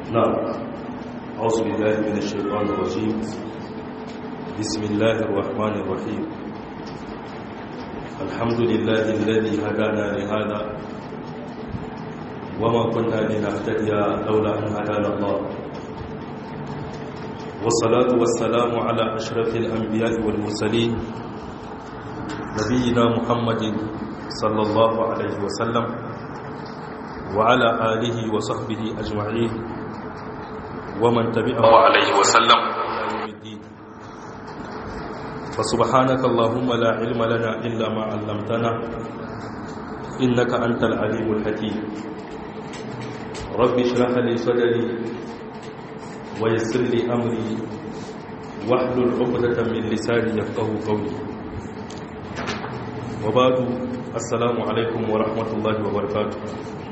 نعم أعوذ بالله من الشيطان الرجيم بسم الله الرحمن الرحيم الحمد لله الذي هدانا لهذا وما كنا لنهتدي لولا أن هدانا الله والصلاة والسلام على أشرف الأنبياء والمرسلين نبينا محمد صلى الله عليه وسلم وعلى آله وصحبه أجمعين ومن تبعه عليه وسلم فسبحانك اللهم لا علم لنا إلا ما علمتنا إنك أنت العليم الحكيم رب اشرح لي صدري ويسر لي أمري واحلل عقدة من لساني يفقه قولي وبعد السلام عليكم ورحمة الله وبركاته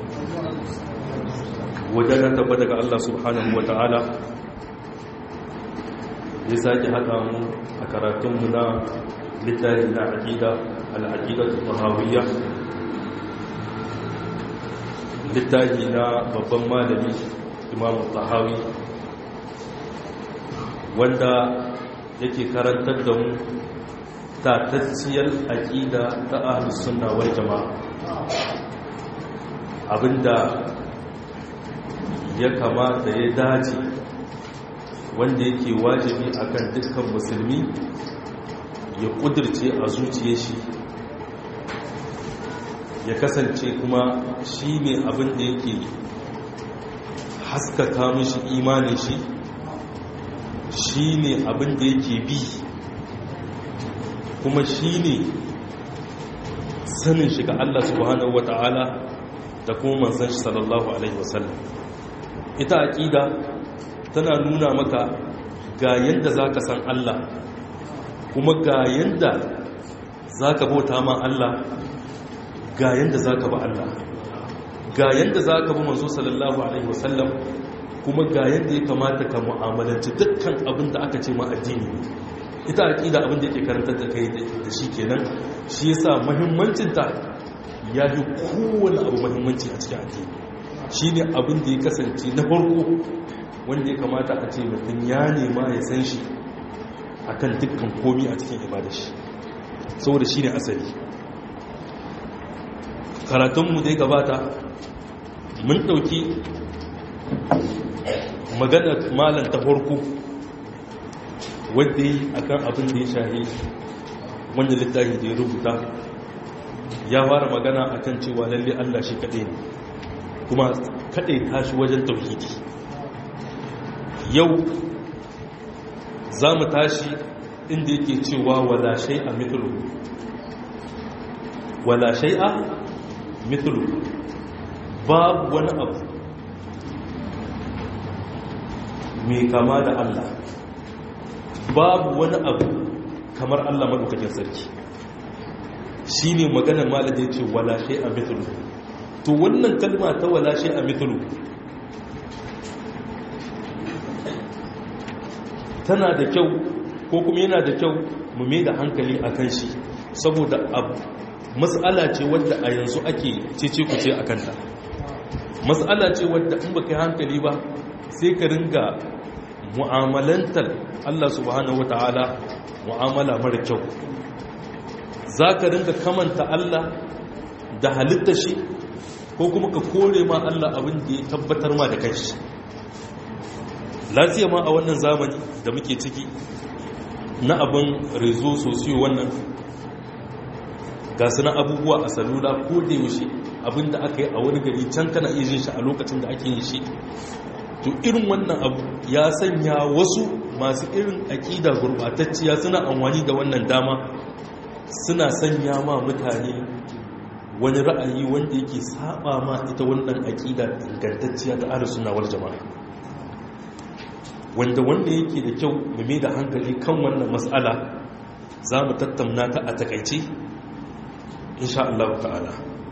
wajen tabbata ga Allah subhanahu wa ta'ala ya sake haɗa mu a karatunmu na littafi na aƙida al'aƙidatu tahawiyya littafi na babban malami imamu tahawi wanda yake karantar da mu tatacciyar aƙida ta ahlus sunna wal jama'a abinda ya kamata ya dace wanda yake wajibi akan dukkan musulmi ya kudirce a zuciya shi ya kasance kuma shi ne abin da yake haskaka mishi imanin shi shi ne abin da yake bi kuma shi ne sanin shiga Allah subhanahu wa ta'ala da kuma manzan shi sallallahu alaihi wasallam ita aƙida tana nuna maka ga yadda za ka san Allah kuma ga yadda za ka bauta ma Allah ga yadda za ka ba Allah ga yadda za ka bi manzo sallallahu alaihi wasallam kuma ga yadda ya kamata ka mu'amalanci dukkan abin da aka ce ma addini ita aƙida abin da yake karantar da kai da shi kenan shi yasa muhimmancinta ya fi kowane abu muhimmanci a cikin addini shi ne abin da ya kasance na farko wanda ya kamata a ce mutum ya nema ya san shi a kan dukkan komi a cikin ibadashi saboda shi ne asali karatunmu da ya gabata mun ɗauki maganar malam ta farko wadda yi a kan abin da ya shahi wanda littafi da ya rubuta ya fara magana a kan cewa lalle allah shi kaɗai ne kuma kaɗai tashi wajen tauhidi yau za mu tashi inda yake cewa wala shay'a mithlu wala shay'a mithlu babu wani abu mai kama da Allah babu wani abu kamar Allah madaukakin sarki shine maganar malaka yace wala shay'a mithlu to wannan kalma ta wala shi a mitulu tana da kyau ko kuma yana da kyau mu mai da hankali a kan shi saboda matsala ce wadda a yanzu ake cece ku ce a kanta matsala ce wadda in ba kai hankali ba sai ka ringa mu'amalantar Allah subhanahu wata'ala mu'amala mara kyau za ka ringa kamanta Allah da halitta shi ko kuma ka kore ma Allah abin da ya tabbatar ma da kanshi lafiya ma a wannan zamani da muke ciki na abin rezo sosiyo wannan ga na abubuwa a salula ko da yaushe abin da aka yi a wani gari can kana iya jin shi a lokacin da ake yin shi to irin wannan abu ya sanya wasu masu irin aƙida gurɓatacciya suna amfani da wannan dama suna sanya ma mutane wani ra'ayi wanda yake saba ma ita wannan aƙida ingantacciya ta ahlus sunna wal jama'a wanda wanda yake da kyau mu mai da hankali kan wannan mas'ala za mu tattauna ta a takaice insha Allah ta'ala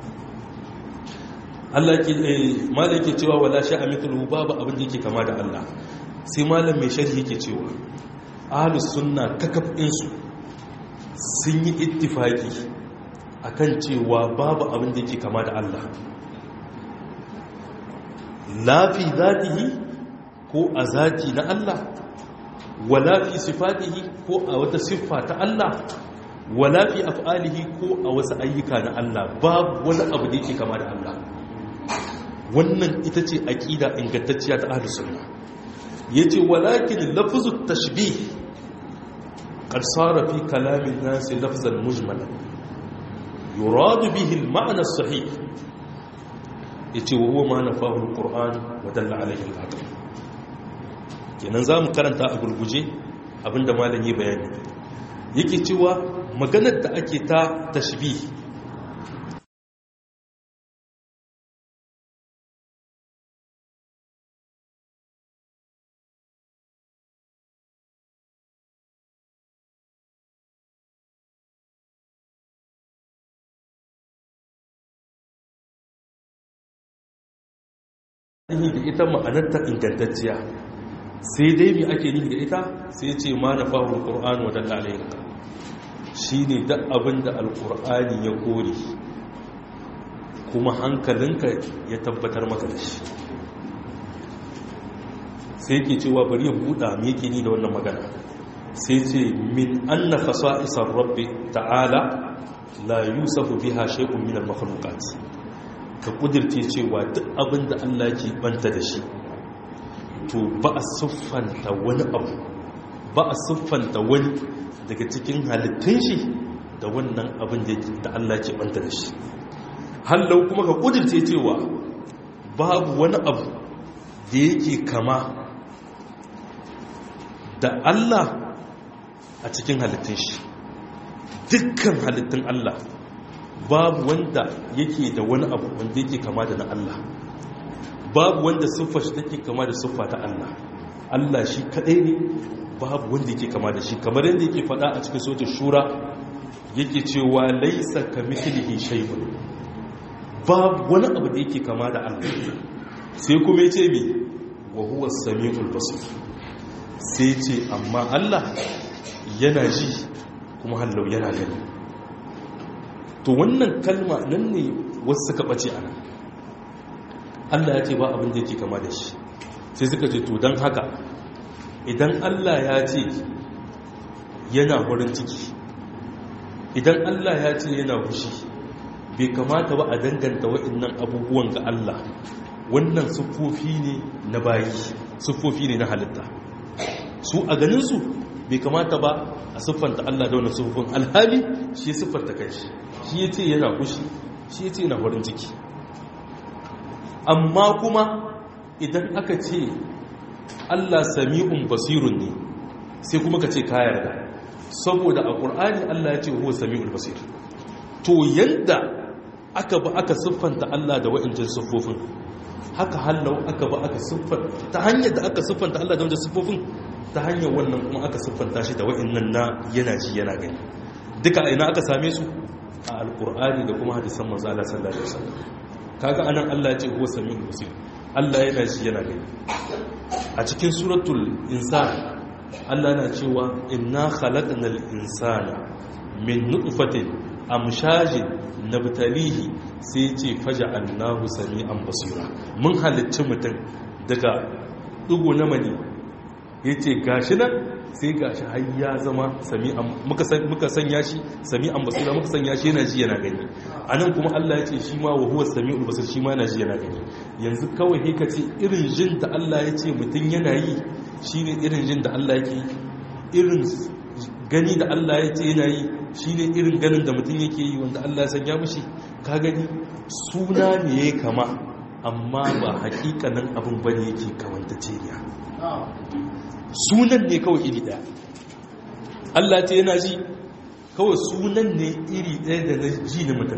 Allah ke malam yake cewa wala sha'a mithluhu babu abin da yake kama da Allah sai malam mai sharhi yake cewa ahlus sunna kakaf su sun yi ittifaki akan cewa babu abin da yake kama da Allah lafi zatihi ko a zati na Allah wala fi sifatihi ko a wata siffa ta Allah wala fi af'alihi ko a wasu ayyuka na Allah babu wani abu da yake kama da Allah wannan ita ce aqida ingantacciya ta ahlus sunna yace walakin lafzu tashbih qad sara fi kalamin nas lafzan mujmalan yurad bihi al-ma'na as-sahih yace wa huwa ma nafahu al-qur'an wa dalla alayhi al-aql kenan zamu karanta a gurguje abinda malami bayani yake cewa maganar da ake ta tashbih nihi da ita ma'anarta ingantacciya sai dai mai ake nihi da ita sai ce ma na fahimtar ƙor'an wa dalla alayhinka shi ne duk abin da alƙur'ani ya kore kuma hankalinka ya tabbatar maka da shi sai ke cewa bari ya buɗa me yake ni da wannan magana sai ce min anna fasa'isar rabbi ta'ala la yusafu biha shay'un min al-makhluqat ka kudirce cewa duk abin da Allah ke banta da shi to ba a siffanta wani abu ba a siffanta wani daga cikin halittun shi da wannan abin da Allah ke banta da shi hallau kuma ka kudirce cewa babu wani abu da yake kama da Allah a cikin halittun shi dukkan halittun Allah babu wanda yake da wani abu wanda yake kama da na Allah babu wanda siffa shi take kama da siffa ta Allah Allah shi kadai ne babu wanda yake kama da shi kamar yadda yake faɗa a cikin sautin shura yake cewa laisa kamithlihi shay'un babu wani abu da yake kama da Allah sai kuma yace me wa huwa as-sami'ul basir sai ce amma Allah yana ji kuma hallau yana gani to wannan kalma nan ne wasu suka ɓace a nan allah ya ce ba abin da yake kama da shi sai suka ce to don haka idan allah ya ce yana wurin ciki idan allah ya ce yana fushi bai kamata ba a danganta waɗannan abubuwan ga allah wannan siffofi ne na bayi siffofi ne na halitta su a ganinsu bai kamata ba a siffanta Allah da wani siffofin alhali shi ya siffanta kai shi shi ya ce yana kushi shi ya ce yana farin ciki amma kuma idan aka ce Allah sami'un basirun ne sai kuma ka ce ka yarda saboda a ƙur'ani Allah ya ce huwa sami'ul basir to yadda aka ba aka siffanta Allah da wa'incin siffofin haka hallau aka ba aka siffanta ta hanyar da aka siffanta Allah da wa'incin siffofin ta hanyar wannan kuma aka siffanta shi da wa'annan na yana ji yana gani duka ina aka same su a alkur'ani da kuma hadisan manzo Allah sallallahu alaihi wasallam kaga anan Allah ya ce huwa samiul basir Allah yana ji yana gani a cikin suratul insan Allah yana cewa inna khalaqnal insana min nutfatin amshajin nabtalihi sai ce faja'alnahu sami'an basira mun halicci mutum daga dugo na mani ya ce gashi nan sai gashi har ya zama muka sanya shi sami'an basira muka sanya shi yana ji yana gani a nan kuma allah ya ce shi ma wa huwa sami'ul basir shi ma yana ji yana gani yanzu kawai he ka ce irin jin da allah ya ce mutum yana yi shi ne irin jin da allah yake irin gani da allah ya ce yana yi shi ne irin ganin da mutum yake yi wanda allah ya sanya mushi ka gani suna ne ya kama amma ba hakikanin abin bane yake kamanta ceriya sunan ne kawai iri daya Allah ce yana ji kawai sunan ne iri daya da na ji na mutum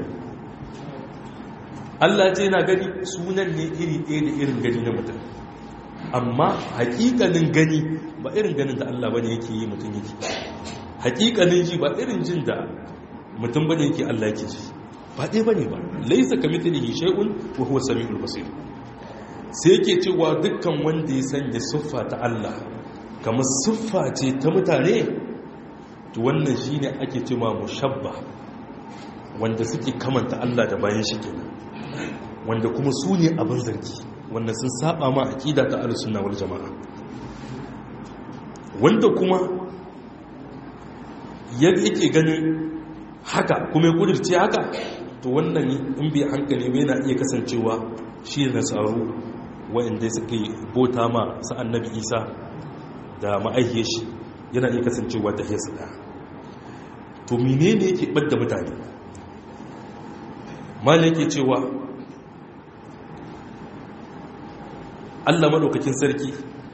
Allah ce yana gani sunan ne iri daya da irin gani na mutum amma hakikanin gani ba irin ganin da Allah bane yake yi mutum yake hakikanin ji ba irin jin da mutum bane yake Allah yake ji ba ɗaya bane ba laisa kamithlihi shay'un wa huwa samiul basir sai yake cewa dukkan wanda ya sanya siffa ta Allah kamar siffa ce ta mutane to wannan shine ake cewa mushabba wanda suke kamanta Allah da bayan shi kenan wanda kuma su ne abin zargi wanda sun saba ma aqida ta ahlus sunna wal jamaa wanda kuma yake ganin haka kuma ya kudirce haka to wannan in bai hankali bai na iya kasancewa shi na tsaro wa'anda suka yi bota ma sa annabi isa da ma'aihiyar shi yana iya kasancewa ta hiyarsa ɗaya to mine ne yake ɓadda mutane mala yake cewa allah maɗaukakin sarki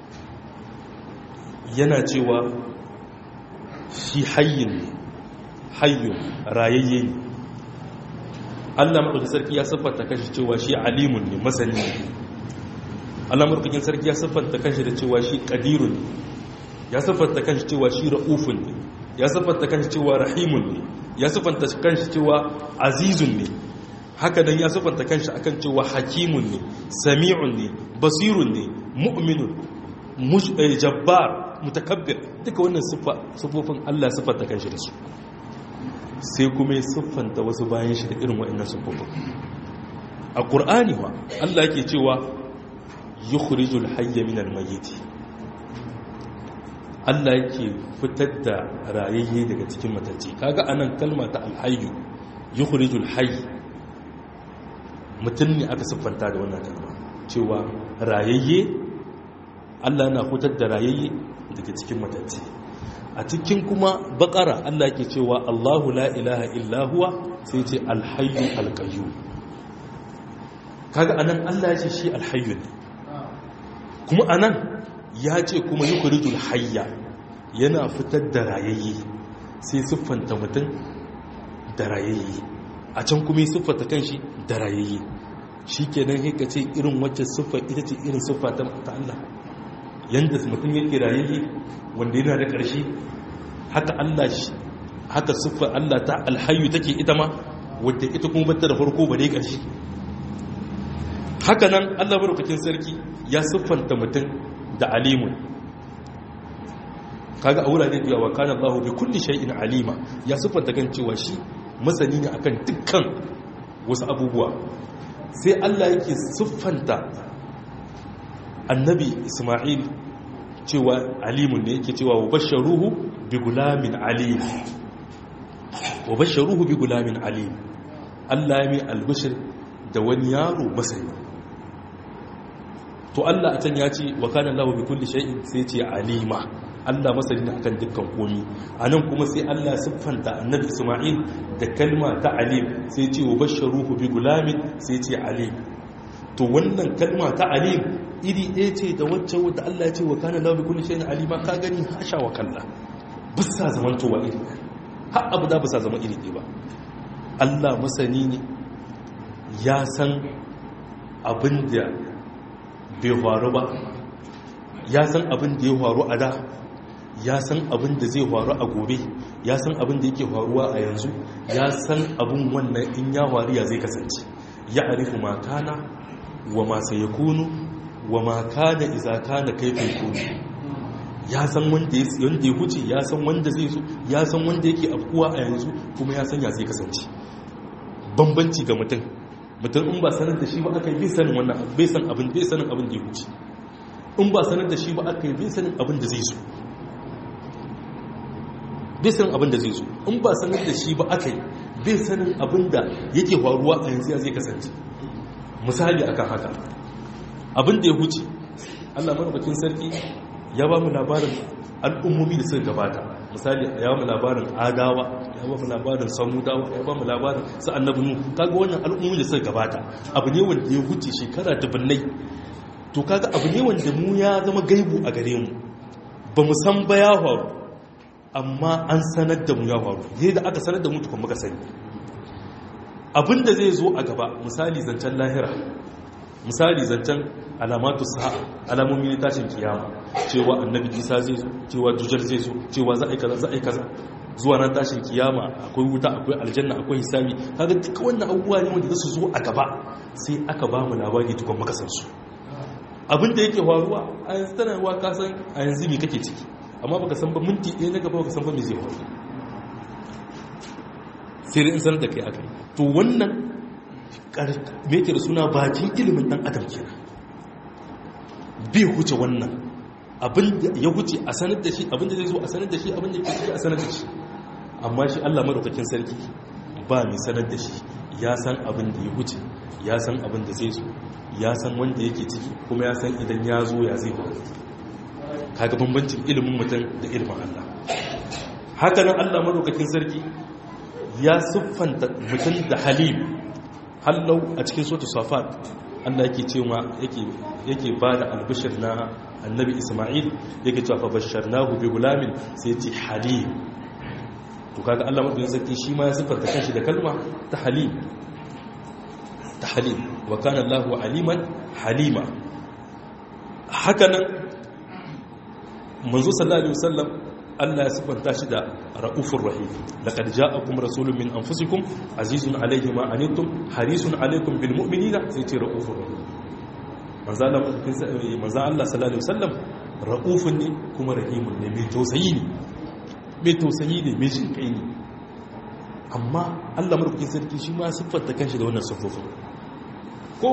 yana cewa shi hayyin ne hayyun rayayye ne allah maɗaukakin sarki ya siffanta kashi cewa shi alimun ne masani ne allah maɗaukakin sarki ya siffanta kashi da cewa shi ƙadirun ne ya siffanta kanshi cewa shi ra'ufun ne ya siffanta kanshi cewa rahimun ne ya siffanta kanshi cewa azizun ne haka nan ya siffanta kanshi akan cewa hakimun ne sami'un ne basirun ne mu'minun jabbar mutakabbir duka wannan siffofin Allah siffanta kanshi da su sai kuma ya siffanta wasu bayan shi da irin wa'annan siffofin a ƙur'ani ma Allah yake cewa yukhrijul hayya minal mayyit Allah yake fitar da rayayye daga cikin matacce kaga anan kalma ta alhayyu yukhrijul hayy mutum ne aka siffanta da wannan kalma cewa rayayye Allah na fitar da rayayye daga cikin matacce a cikin kuma bakara Allah yake cewa Allahu la ilaha illa huwa sai ce alhayyu alqayyum kaga anan Allah ya ce shi alhayyu ne kuma anan ya ce kuma yi kurijul hayya yana fitar da rayayye sai siffanta mutum da rayayye a can kuma yi siffanta kan shi da rayayye shi kenan haka ce irin wacce siffa ita ce irin siffa ta Allah yadda mutum yake rayayye wanda yana da ƙarshe haka Allah shi haka siffa Allah ta alhayu take ita ma wadda ita kuma bata da farko ba dai ƙarshe haka nan Allah barkakin sarki ya siffanta mutum da alimun kaga a wurare da yawa kana Allah bi kulli shay'in alima ya siffanta kan cewa shi masani ne akan dukkan wasu abubuwa sai Allah yake siffanta annabi Isma'il cewa alimun ne yake cewa wa basharuhu bi gulamin alim wa basharuhu bi gulamin alim Allah ya mai albishir da wani yaro masani to Allah a can ya ce wa kana Allah bi kulli shay'in sai ce alima Allah masani akan dukkan komi anan kuma sai Allah siffanta annabi Isma'il da kalma ta alim sai ce wa basharuhu bi gulamin sai ce alim to wannan kalma ta alim iri ɗaya ce da wacce wadda Allah ya ce wa kana Allah bi kulli shay'in alima ka gani hasha wa kalla bisa zamantowa iri har abu da bisa zama iri ɗaya ba Allah masani ne ya san abin da bai faru ba ya san abin da ya faru a da ya san abin da zai faru a gobe ya san abin da yake faruwa a yanzu ya san abin wannan in ya faru ya zai kasance ya arifu ma kana wa ma sai kunu wa ma kana iza kana kaifin kunu ya san wanda ya huce ya san wanda zai zo ya san wanda yake afkuwa a yanzu kuma ya san ya zai kasance bambanci ga mutum mutum in ba sanar da shi ba aka yi bai sanin wannan bai san abin bai sanin abin da ya wuce in ba sanar da shi ba aka yi bai sanin abin da zai zo bai sanin abin da zai zo in ba sanar da shi ba aka yi bai sanin abin da yake faruwa a yanzu ya zai kasance misali akan haka abin da ya wuce Allah madaukakin sarki ya ba mu labarin al'ummomi da suka gabata misali ya ba mu labarin adawa ya ba mu labarin samudawa ya ba mu labarin su annabi nu kaga wannan al'ummomi da suka gabata abu ne wanda ya huce shekara dubunnai to kaga abu ne wanda mu ya zama gaibu a gare mu ba mu san ba ya faru amma an sanar da mu ya faru yadda aka sanar da mu tukun muka sani abin da zai zo a gaba misali zancen lahira misali zancen alamatu sa'a alamomi ne tashin kiyama cewa annabi isa zai zo cewa dujar zai zo cewa za a yi kaza za a yi kaza zuwa nan tashin kiyama akwai wuta akwai aljanna akwai hisabi kaga duka wannan abubuwa ne wanda su zo a gaba sai aka ba mu labari tukun muka san su abin da yake faruwa a yanzu tana ruwa ka san a yanzu me kake ciki amma baka san ba minti ɗaya na gaba baka san ba me zai faru sai dai in sanar da kai akai to wannan me yake da suna bakin ilimin dan adam kenan bai huce wannan abinda ya huce a sanar da shi abinda zai zo a sanar da shi abinda ke ciki a sanar da shi amma shi Allah madaukakin sarki ba mai sanar da shi ya san abin da ya huce ya san abin da zai zo ya san wanda yake ciki kuma ya san idan ya zo ya zai ba kaga bambancin ilimin mutum da ilimin Allah haka nan Allah madaukakin sarki ya siffanta mutum da halim hallau a cikin sotu safat Allah yake cewa yake yake bada albishir na annabi Isma'il yake cewa fa basharnahu bi gulamin sai ya ce halim to kaga Allah madaukakin sarki shi ma ya siffanta kanshi da kalma ta halim ta halim wa kana Allahu aliman halima haka nan manzo sallallahu alaihi wasallam Allah ya siffanta shi da ra'ufur rahim laqad ja'akum rasulun min anfusikum azizun alayhi ma anittum harisun alaykum bil mu'minina sai ce ra'ufur rahim manzo Allah manzo Allah sallallahu alaihi wasallam ra'ufun ne kuma rahimun ne mai tausayi ne mai tausayi ne mai jin kai ne amma Allah madaukakin sarki shi ma siffanta kanshi da wannan siffofin ko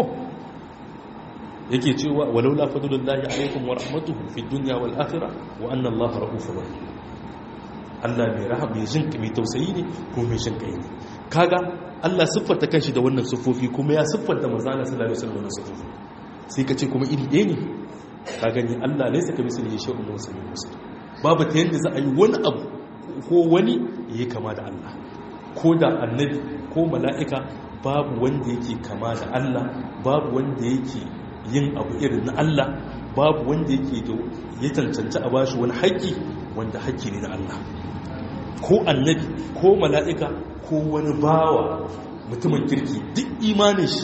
yake cewa walaula fadlullahi alaikum wa rahmatuhu fid dunya wal akhirah wa anna allaha rahufur rahim Allah mai rahama mai jin mai tausayi ne ko mai jin kai ne kaga Allah siffanta kanshi da wannan siffofi kuma ya siffanta manzo Allah sallallahu alaihi wasallam wannan siffofi sai ka ce kuma iri ɗaya ne ka gani Allah ne saka misali shay'un wa sami musul babu ta yanda za a yi wani abu ko wani yayi kama da Allah ko da annabi ko mala'ika babu wanda yake kama da Allah babu wanda yake yin abu irin na Allah babu wanda yake da ya cancanci a bashi wani haƙƙi wanda haƙƙi ne na Allah ko annabi ko mala'ika ko wani bawa mutumin kirki duk imanin shi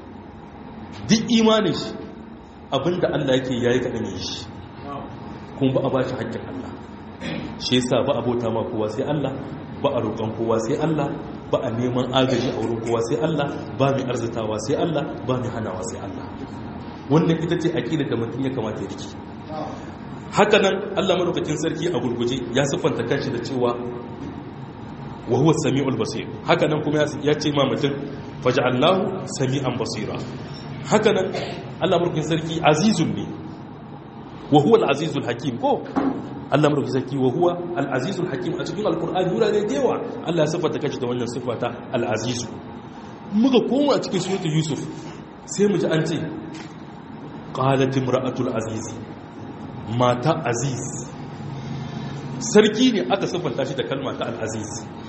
duk imanin shi abinda Allah yake yayi kaɗan yi shi kuma ba a bashi haƙƙin Allah shi yasa ba a bauta ma kowa sai Allah ba a roƙon kowa sai Allah ba a neman agaji a wurin kowa sai Allah ba mai arzitawa sai Allah ba mai hanawa sai Allah wannan ita ce aƙida da mutum ya kamata ya riki haka nan Allah madaukakin sarki a gurguje ya siffanta kanshi da cewa wa huwa sami'ul basir haka nan kuma ya ce ma mutum faj'alnahu sami'an basira haka nan Allah madaukakin sarki azizun ne wa huwa al-azizul hakim ko Allah madaukakin sarki wa huwa al-azizul hakim a cikin alqur'ani wurare da yawa Allah ya siffanta kanshi da wannan siffata al-azizu muka koma a cikin suratul yusuf sai mu ji an ce qalat imra'atul aziz mata aziz sarki ne aka siffanta shi da kalma ta al-aziz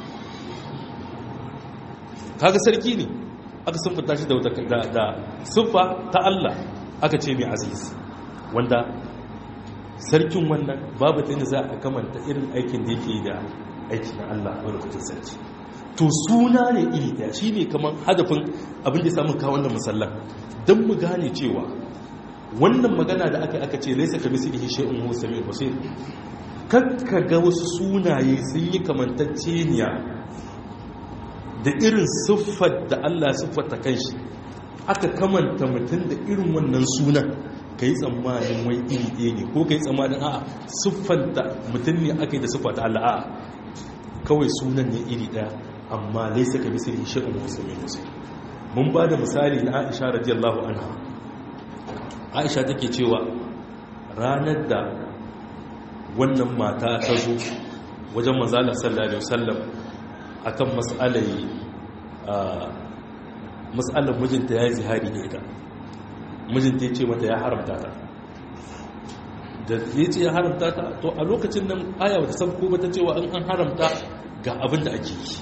kaga sarki ne aka siffanta shi da da siffa ta Allah aka ce mai aziz wanda sarkin wannan babu ta za a kamanta irin aikin da yake da aiki na Allah wani kutun sarki to suna ne iri daya shi ne kamar hadafin abin da ya samu kawo wannan musallan don mu gane cewa wannan magana da aka aka ce laisa ka bisi ihe shi'un hu sami basir kakka ga wasu sunaye sun yi kamantacceniya da irin siffar da Allah siffata kanshi aka kamanta mutum da irin wannan sunan ka yi tsammanin wai iri ɗaya ne ko ka yi tsammanin a'a siffanta mutum ne aka yi da siffata Allah a'a kawai sunan ne iri ɗaya amma laisa ka misali shi'un musulmi musulmi mun ba da misali na aisha radiyallahu anha aisha take cewa ranar da wannan mata ta zo wajen manzala sallallahu alaihi wasallam akan mas'alai mas'alar mijinta ya yi zihari da ita mijinta ya ce mata ya haramta ta da ya ce ya haramta ta to a lokacin nan aya wata sabko ba ta cewa an haramta ga abin da ake yi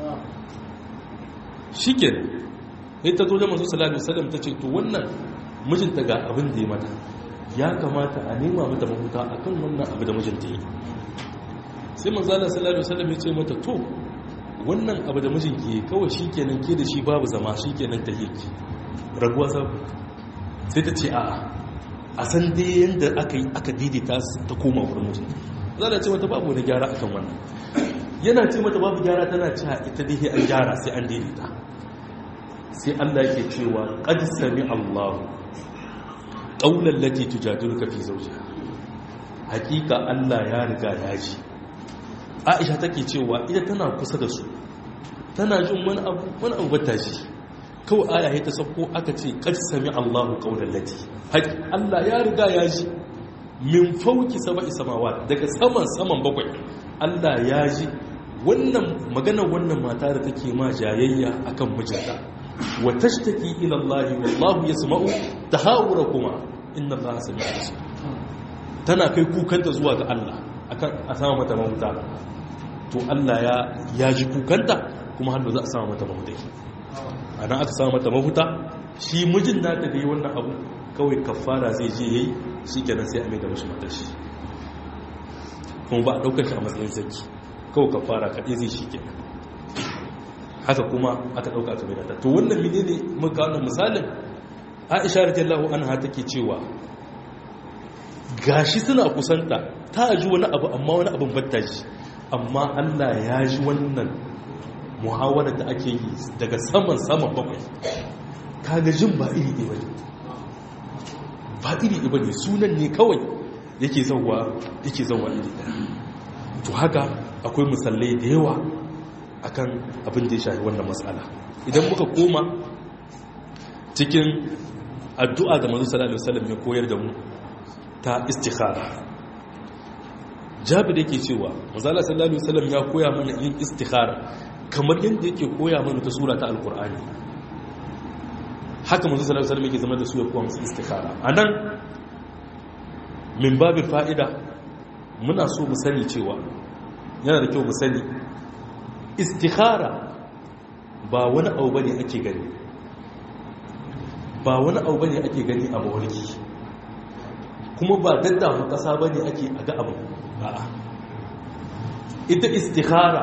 shi ke ne ta zo da masu salatu salam ta ce to wannan mijinta ga abin da ya mata ya kamata a nema mata mahuta a kan wannan abu da mijinta yi sai manzala salatu salam ya ce mata to wannan abu da mijinki kawai shi kenan ke da shi babu zama shi kenan ta yi raguwa sabu sai ta ce a'a a san dai yadda aka yi aka daidaita ta koma wurin mijin za ta ce mata babu wani gyara akan wannan yana ce mata babu gyara tana ce ita dai an gyara sai an daidaita sai Allah yake cewa qad sami Allahu qawlan lati tujadiluka fi zawjiha hakika Allah ya riga ya ji Aisha take cewa ita tana kusa da su tana jin wani abu wani abu bata ji kawai aya ta sauko aka ce qad sami Allahu qawlan lati haƙi Allah ya riga ya ji min fauki saba'i samawa daga saman saman bakwai Allah ya ji wannan maganar wannan mata da take ma jayayya akan mijinta wa tashtaki ila Allah wallahu yasma'u tahawurakuma inna Allah sami'un basir tana kai kukanta zuwa ga Allah akan a sama mata mahuta to Allah ya ya ji kukanta kuma hannu za a sama mata mahuta anan aka sama mata mahuta shi mijin nata da yi wannan abu kawai kafara zai je yayi shikenan sai a mai da mashi matar shi kuma ba a daukar shi a matsayin saki kawai kafara kaɗai zai shi kenan haka kuma aka ɗauka aka mai to wannan mine ne muka wannan misalin aisha radiyallahu anha take cewa gashi suna kusanta ta ji wani abu amma wani abin batta ji amma Allah ya ji wannan muhawara da ake yi daga saman saman bakwai kaga jin ba iri ɗaya bane ba iri ɗaya bane sunan ne kawai yake zauwa yake zauwa iri ɗaya to haka akwai musallai da yawa akan abin da ya shafi wannan matsala idan muka koma cikin addu'a da manzo sallallahu alaihi wasallam ya koyar da mu ta istikhara jabir yake cewa manzo sallallahu alaihi wasallam ya koya mana yin istikhara kamar yadda yake koya mana ta sura ta alqur'ani haka manzo sallallahu alaihi wasallam yake zama da su ya koya musu istikhara anan min babin fa'ida muna so mu sani cewa yana da kyau mu sani istikhara ba wani abu bane ake gani ba wani abu bane ake gani a mawarki kuma ba daddafa kasa bane ake a ga abu a'a ita istikhara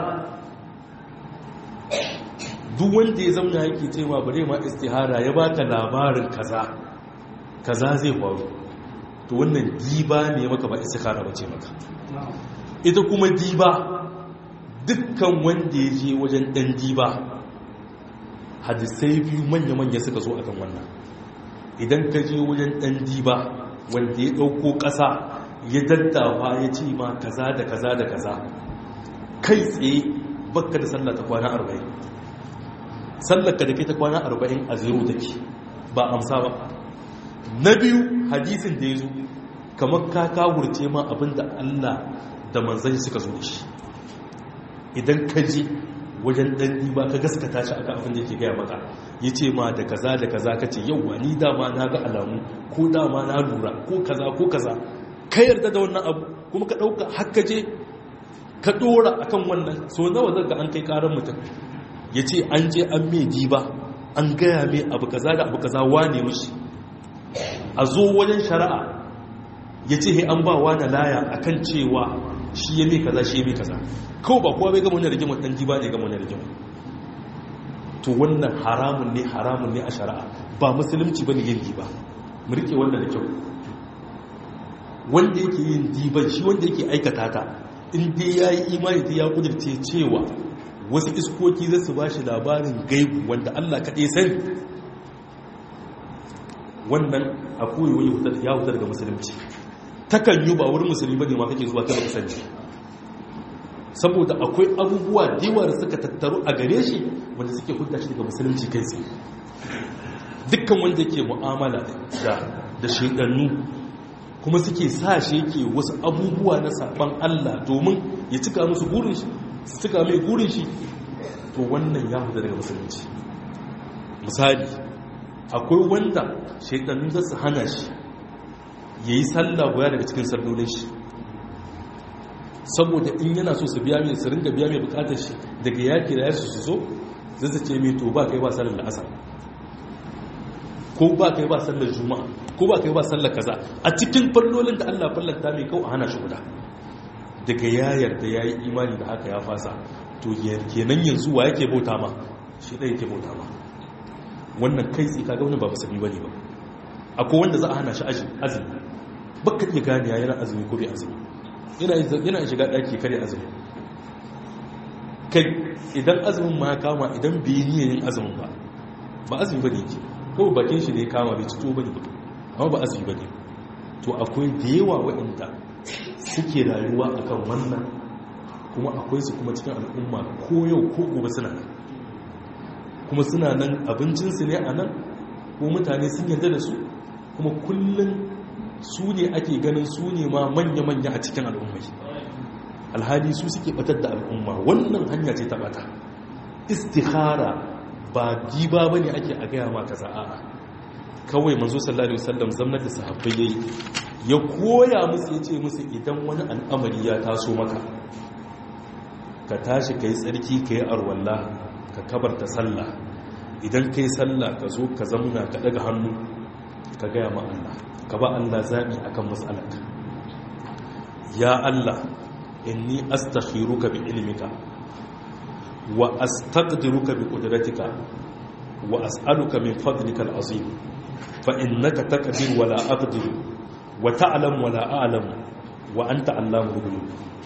duk wanda ya zauna yake cewa bare ma istihara ya baka labarin kaza kaza zai faru to wannan diba ne maka ba istikhara bace maka ita kuma diba dukkan wanda ya je wajen ɗan diba hadisai biyu manya-manya suka zo akan wannan idan ka je wajen ɗan diba wanda ya ɗauko ƙasa ya daddawa ya ce ma kaza da kaza da kaza kai tsaye bakka da sallah ta kwana arba'in sallarka da ke ta kwana arba'in a zero take ba amsa ba na biyu hadisin da ya zo kamar ka kawurce ma abinda allah da manzan suka zo da shi idan ka ji wajen ɗan ba ka gaskata shi aka abin da yake gaya maka ya ce ma da kaza da kaza ka ce yauwa ni dama na ga alamu ko dama na lura ko kaza ko kaza ka yarda da wannan abu kuma ka ɗauka haka je ka ɗora akan wannan so nawa zan ga an kai ƙarar mutum ya ce an je an mai diba an gaya mai abu kaza da abu kaza wane mishi a zo wajen shari'a ya ce he an ba wa da laya akan cewa shi ya mai kaza shi ya mai kaza kawai ba kowa bai gama wani rigimar ɗan diba ne gama wani rigimar to wannan haramun ne haramun ne a shari'a ba musulunci ba ne yin diba mu rike wannan da kyau wanda yake yin diban shi wanda yake aikata ta in dai ya yi imani da ya kudirce cewa wasu iskoki zai su ba shi labarin gaibu wanda allah kaɗai sani wannan a koyi ya hutar daga musulunci takan yi ba wurin musulmi ba ne ma kake zuwa ta baka sani saboda akwai abubuwa dewa da suka tattaru a gare shi wanda suke hudda shi daga musulunci kai tsaye dukkan wanda yake mu'amala da da shedannu kuma suke sa shi yake wasu abubuwa na saban Allah domin ya cika musu gurin shi su cika mai gurin shi to wannan ya huda daga musulunci misali akwai wanda shedannu za su hana shi yayi sallah guda daga cikin sallolin shi saboda in yana so su biya mai su ringa biya mai bukatar shi daga yaki da yasu su zo zai su ce mai to ba kai ba sallar da asar ko ba kai ba sallar juma'a ko ba kai ba sallar kaza a cikin fallolin da Allah fallanta mai kau a hana shi guda daga ya yarda ya yi imani da haka ya fasa to kenan yanzu wa yake bauta ma shi ɗaya yake bauta ma wannan kai tsi kaga wani ba musulmi bane ba akwai wanda za a hana shi azumi baka iya gane yana azumi ko bai azumi yana shiga ɗaki kare azumi kai idan azumin ma ya kama idan bai niyan yin azumin ba ba azumi ba ne ke kawai bakin shi ne kama bai cito ba ne amma ba azumi ba ne to akwai da yawa waɗanda suke rayuwa akan wannan kuma akwai su kuma cikin al'umma ko yau ko gobe suna nan kuma suna nan abincinsu ne a nan ko mutane sun yarda da su kuma kullum su ne ake ganin su ne ma manya-manya a cikin al'ummai alhali su suke batar da al'umma wannan hanya ce ta bata istihara ba diba ba ne ake a gaya maka za'a kawai manzo sallallahu alaihi wasallam zamnar da sahabbai yayi ya koya musu ya ce musu idan wani al'amari ya taso maka ka tashi ka yi tsarki ka yi arwallah ka kabarta sallah idan ka yi sallah ka zo ka zamuna ka daga hannu ka gaya ma Allah ka ba Allah zaɓi a kan matsalarka ya Allah inni astakhiruka bi ilmika wa astaqdiruka bi qudratika wa as'aluka min fadlika al'azim fa innaka taqdir wa la aqdir wa ta'lam wa la a'lam wa anta allamul ghuyub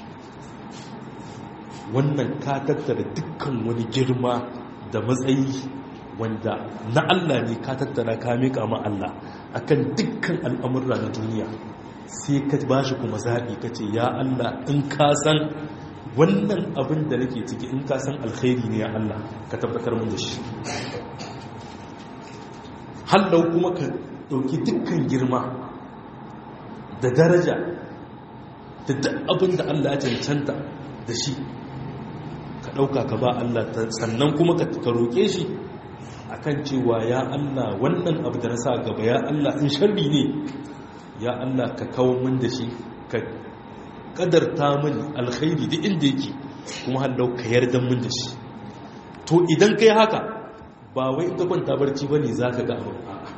wannan ka tattara dukkan wani girma da matsayi wanda na Allah ne ka tattara ka miƙa ma Allah akan dukkan al'amurra na duniya sai ka ba shi kuma zaɓi ka ce ya Allah in ka san wannan abin da nake ciki in ka san alkhairi ne ya Allah ka tabbatar mun da shi hallau kuma ka ɗauki dukkan girma da daraja da duk abin da Allah ya cancanta da shi ka ɗauka ka ba Allah sannan kuma ka roƙe shi akan cewa ya Allah wannan abu da na sa gaba ya Allah in sharri ne ya Allah ka kawo min da shi ka kadarta min alkhairi da inda yake kuma hallau ka yarda min da shi to idan kai haka ba wai ta kwanta barci bane zaka ga abu a'a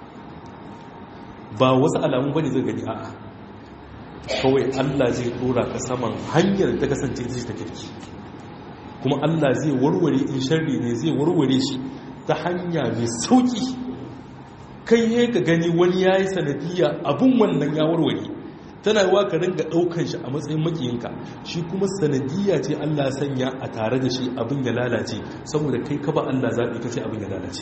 ba wasu alamu bane zai gani a'a kawai Allah zai dora ka saman hanyar ta kasance ita ta kirki kuma Allah zai warware in sharri ne zai warware shi ta hanya mai sauki kai ya ka gani wani ya yi sanadiyya abin wannan ya warware tana yi ka ringa ɗaukan shi a matsayin makiyinka shi kuma sanadiyya ce Allah sanya a tare da shi abin ya lalace saboda kai ka ba Allah zaɓi ka ce abin ya lalace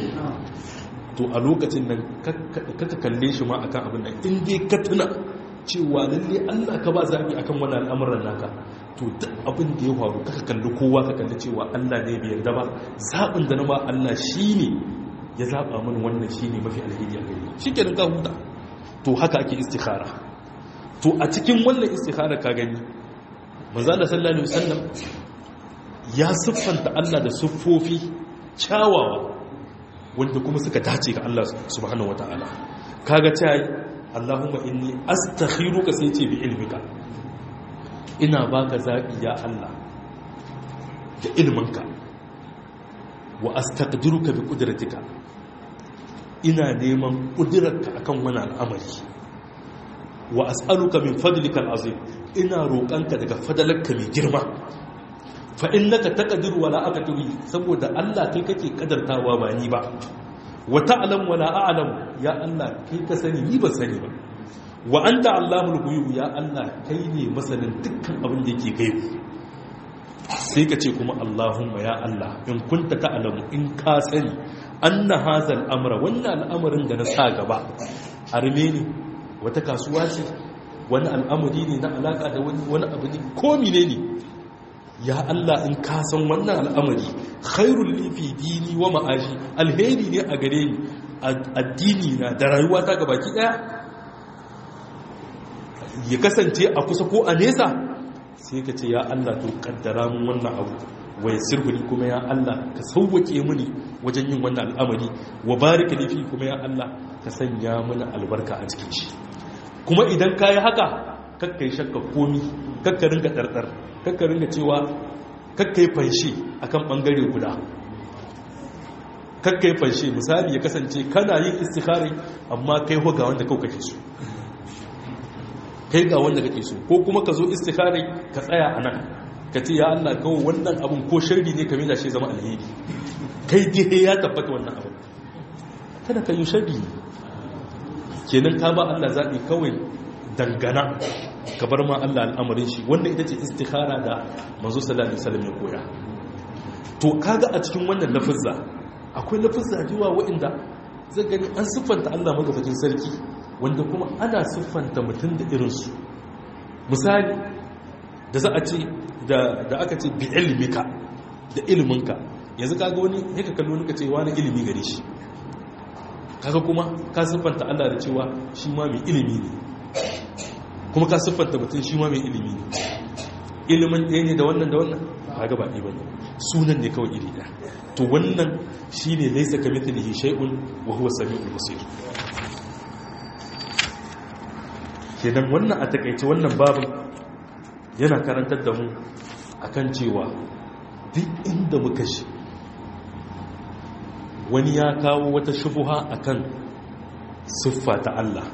to a lokacin nan kaka kalle shi ma akan abin nan in dai ka tuna cewa lalle Allah ka ba zaɓi akan wani al'amuran naka to duk abin da ya faru kaka kalli kowa ka kalli cewa Allah ne bai yarda ba zaɓin da na ba Allah shi ne ya zaɓa mana wannan shi ne mafi alheri a gari shi ke ka huta to haka ake istikhara to a cikin wannan istikhara ka gani manzala sallallahu alaihi wasallam ya siffanta Allah da siffofi kyawawa wanda kuma suka dace ga Allah subhanahu wataala kaga ta Allahumma inni astakhiruka sai ce bi ilmika ina baka zabi ya Allah da ilminka wa astaqdiruka bi qudratika ina neman kudirarka akan wani al'amari wa as'aluka min fadlika al'azim ina roƙanka daga fadalarka mai girma fa innaka taqdiru wala aqdiru saboda Allah kai kake kadartawa ba ni ba wa ta'lam wala a'lam ya Allah kai ka sani ni ba sani ba wa anta allamul ghuyub ya Allah kai ne masanin dukkan abin da yake gaibu sai ka ce kuma Allahumma ya Allah in kunta ta'lamu in ka sani anna hazal amra wannan al'amarin da na sa gaba arme ne wata kasuwa ce wani al'amari ne na alaka da wani abu ne ko mine ne ya Allah in ka san wannan al'amari khairul li fi dini wa ma'ashi alheri ne a gare ni addini na da rayuwa ta gabaki daya ya kasance a kusa ko a nesa sai ka ce ya Allah to kaddara mun wannan abu wai sirhuli kuma ya Allah ka sauwake mini wajen yin wannan al'amari wa barika li fi kuma ya Allah ka sanya mana albarka a cikin shi kuma idan ka yi haka kakka yi shakka komi kakka ringa ɗarɗar kakka ringa cewa kakka yi fanshe a kan ɓangare guda kakka yi fanshe misali ya kasance kana yin istikhari amma kai ga wanda kau kake so kai ga wanda kake so ko kuma ka zo istikhari ka tsaya a nan ka ce ya Allah kawo wannan abin ko sharri ne ka mina shi zama alheri kai dai ya tabbata wannan abin kada ka yi sharri kenan ka ba Allah zaɓi kawai dangana ka bar ma Allah al'amarin shi wannan ita ce istikhara da manzo sallallahu alaihi wasallam ya koya to kaga a cikin wannan lafizza akwai lafizza jiwa waɗanda zai gani an siffanta Allah magabacin sarki wanda kuma ana siffanta mutum da irinsu misali da za a ce da aka ce bi ilmika da ilminka yanzu kaga wani ya ka kallo ka ce wani ilimi gare shi kaga kuma ka siffanta Allah da cewa shi ma mai ilimi ne kuma ka siffanta mutum shi ma mai ilimi ne ilimin ɗaya ne da wannan da wannan kaga ba ɗaya bane sunan ne kawai iri ɗaya to wannan shine laysa kamithlihi shay'un wa huwa samiul basir kenan wannan a takaice wannan babin yana karantar da mu akan cewa duk inda muka shi wani ya kawo wata shubuha akan siffa ta Allah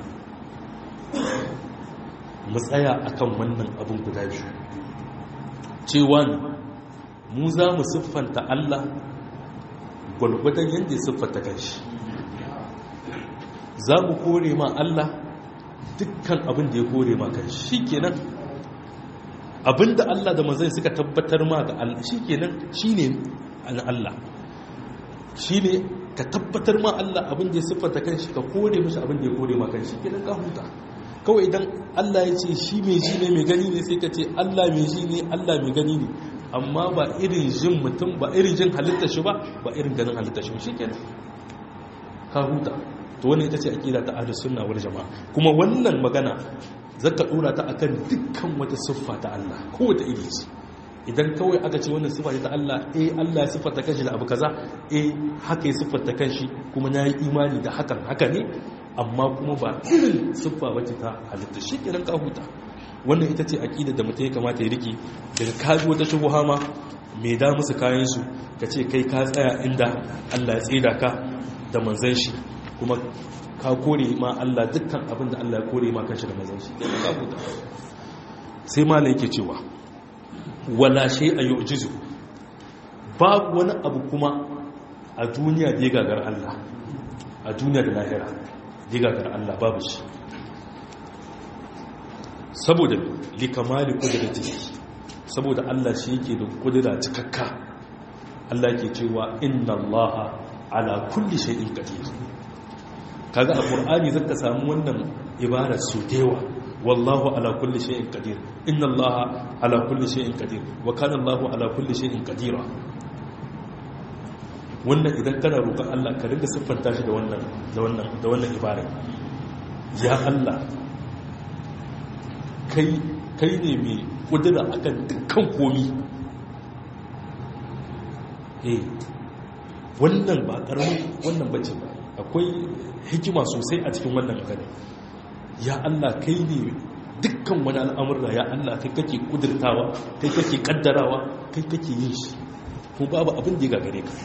mu tsaya akan wannan abin guda biyu cewa mu za mu siffanta Allah gwalgwadon yadda ya siffanta kanshi za mu kore ma Allah dukkan abin da ya kore ma kanshi shi kenan abin da Allah da mazai suka tabbatar ma ga Allah shi kenan shi ne an Allah shi ne ka tabbatar ma Allah abin da ya siffanta kanshi ka kore mashi abin da ya kore ma kanshi kenan ka huta kawai idan Allah ya ce shi mai ji ne mai gani ne sai ka ce Allah mai ji ne Allah mai gani ne amma ba irin jin mutum ba irin jin halitta shi ba ba irin ganin halitta shi shi kenan ka huta to wannan ita ce aqida ta ahlus sunna wal jamaa kuma wannan magana zaka dora ta akan dukkan wata siffa ta Allah kowace iri ce idan kawai aka ce wannan siffa ta Allah eh Allah ya siffata kanshi da abu kaza eh haka ya siffata kanshi kuma na yi imani da hakan haka ne amma kuma ba irin siffa bace ta halitta shi kenan ka huta wannan ita ce aqida da mutum ya kamata ya riki daga kaji wata shubuha ma mai da musu kayan su ka ce kai ka tsaya inda Allah ya tsida ka da manzon shi kuma ka kore ma Allah dukkan abin da Allah ya kore ma kanshi da manzon shi kenan ka huta sai malai yake cewa wala shay a yu'jizu babu wani abu kuma a duniya da ya gagar Allah a duniya da lahira da ya gagar Allah babu shi saboda likamali kudrati saboda Allah shi yake da kudura cikakka Allah yake cewa inna Allah ala kulli shay'in qadir kaga a qur'ani zaka samu wannan ibara su dewa wallahu ala kulli shay'in qadir inna allaha ala kulli shay'in qadir wa kana allahu ala kulli shay'in qadira wannan idan kana roƙon Allah ka ringa siffanta shi da wannan da wannan da wannan ibara ya Allah kai kai ne mai kudura akan dukkan komi eh wannan ba karamin wannan bace ba akwai hikima sosai a cikin wannan magana ya Allah kai ne dukkan wani al'amurra ya Allah kai kake kudurtawa kai kake kaddarawa kai kake yin shi ko babu abin da ya gagare ka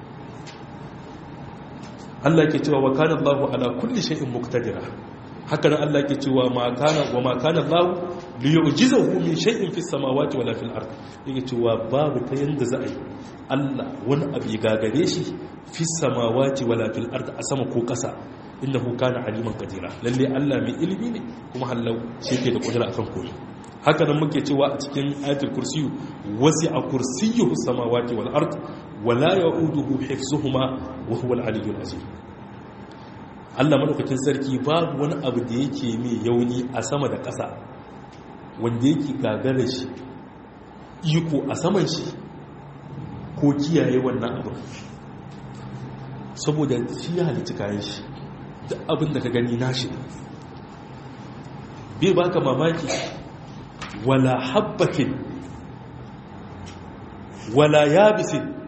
Allah ke cewa wa kana Allahu ala kulli shay'in muqtadira haka nan Allah ke cewa ma kana wa ma kana Allahu li yu'jizahu min shay'in fis samawati wala fil ard yake cewa babu ta yanda za a yi Allah wani abu ya gagare shi fis samawati wala fil ard a sama ko kasa innahu kana aliman qadira lalle Allah mai ilimi ne kuma hallau shi yake da kudura akan komai haka nan muke cewa a cikin ayatul kursiyu wasi'a kursiyyuhu samawati wal ard wala ya'uduhu hifzuhuma wa huwa al-aliyyul azim Allah madaukakin sarki babu wani abu da yake mai yauni a sama da ƙasa wanda yake gagara shi iko a saman shi ko kiyaye wannan abu saboda shi ya halitta kayan shi duk abin da ka gani nashi bai baka mamaki wala habbatin wala yabisin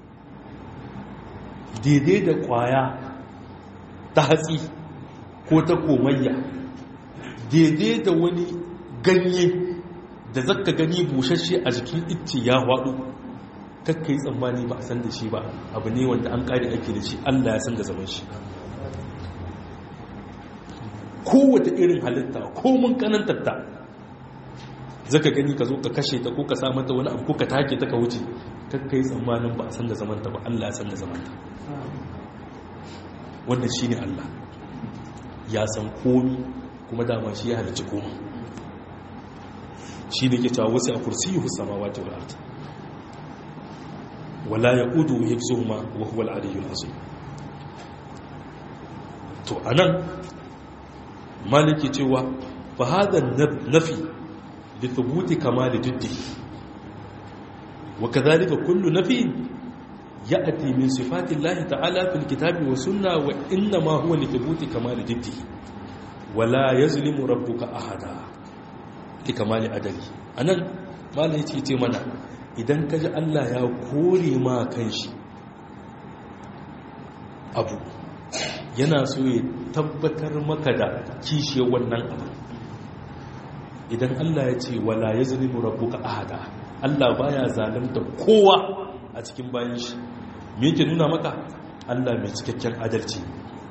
daidai da kwaya ta hatsi ko ta komayya daidai da wani ganye da zaka gani bushashe a jikin itti ya haɗu kakka yi tsammani ba a san da shi ba abu ne wanda an ƙari ake da shi allah ya san da zaman shi kowace irin halitta ko mun kanantarta zaka gani ka zo ka kashe ta ko ka sa mata wani abu ko ka take ta ka wuce kakka yi tsammanin ba a san da zamanta ba allah ya san da zamanta wannan shi ne Allah ya san komi kuma dama shi ya halicci komi shi ne ke cewa wasu a kursi yi husama wata wulata wala ya ƙudu ya fi zuhuma wa huwa al'adiyyun azu to a nan maliki cewa fa hada nafi da thubuti kama da duddi wa kazalika kullu nafi ya'ti min sifatillahi ta'ala fil kitabi wa sunna wa inna ma huwa li thubuti kamal jiddihi wa la yazlimu rabbuka ahada ki kamali adali anan malai yace ce mana idan kaji Allah ya kore ma kanshi abu yana so ya tabbatar maka da kishiyar wannan abu idan Allah ya ce wala yazlimu rabbuka ahada Allah baya zalunta kowa a cikin bayan shi me yake nuna maka Allah mai cikakken adalci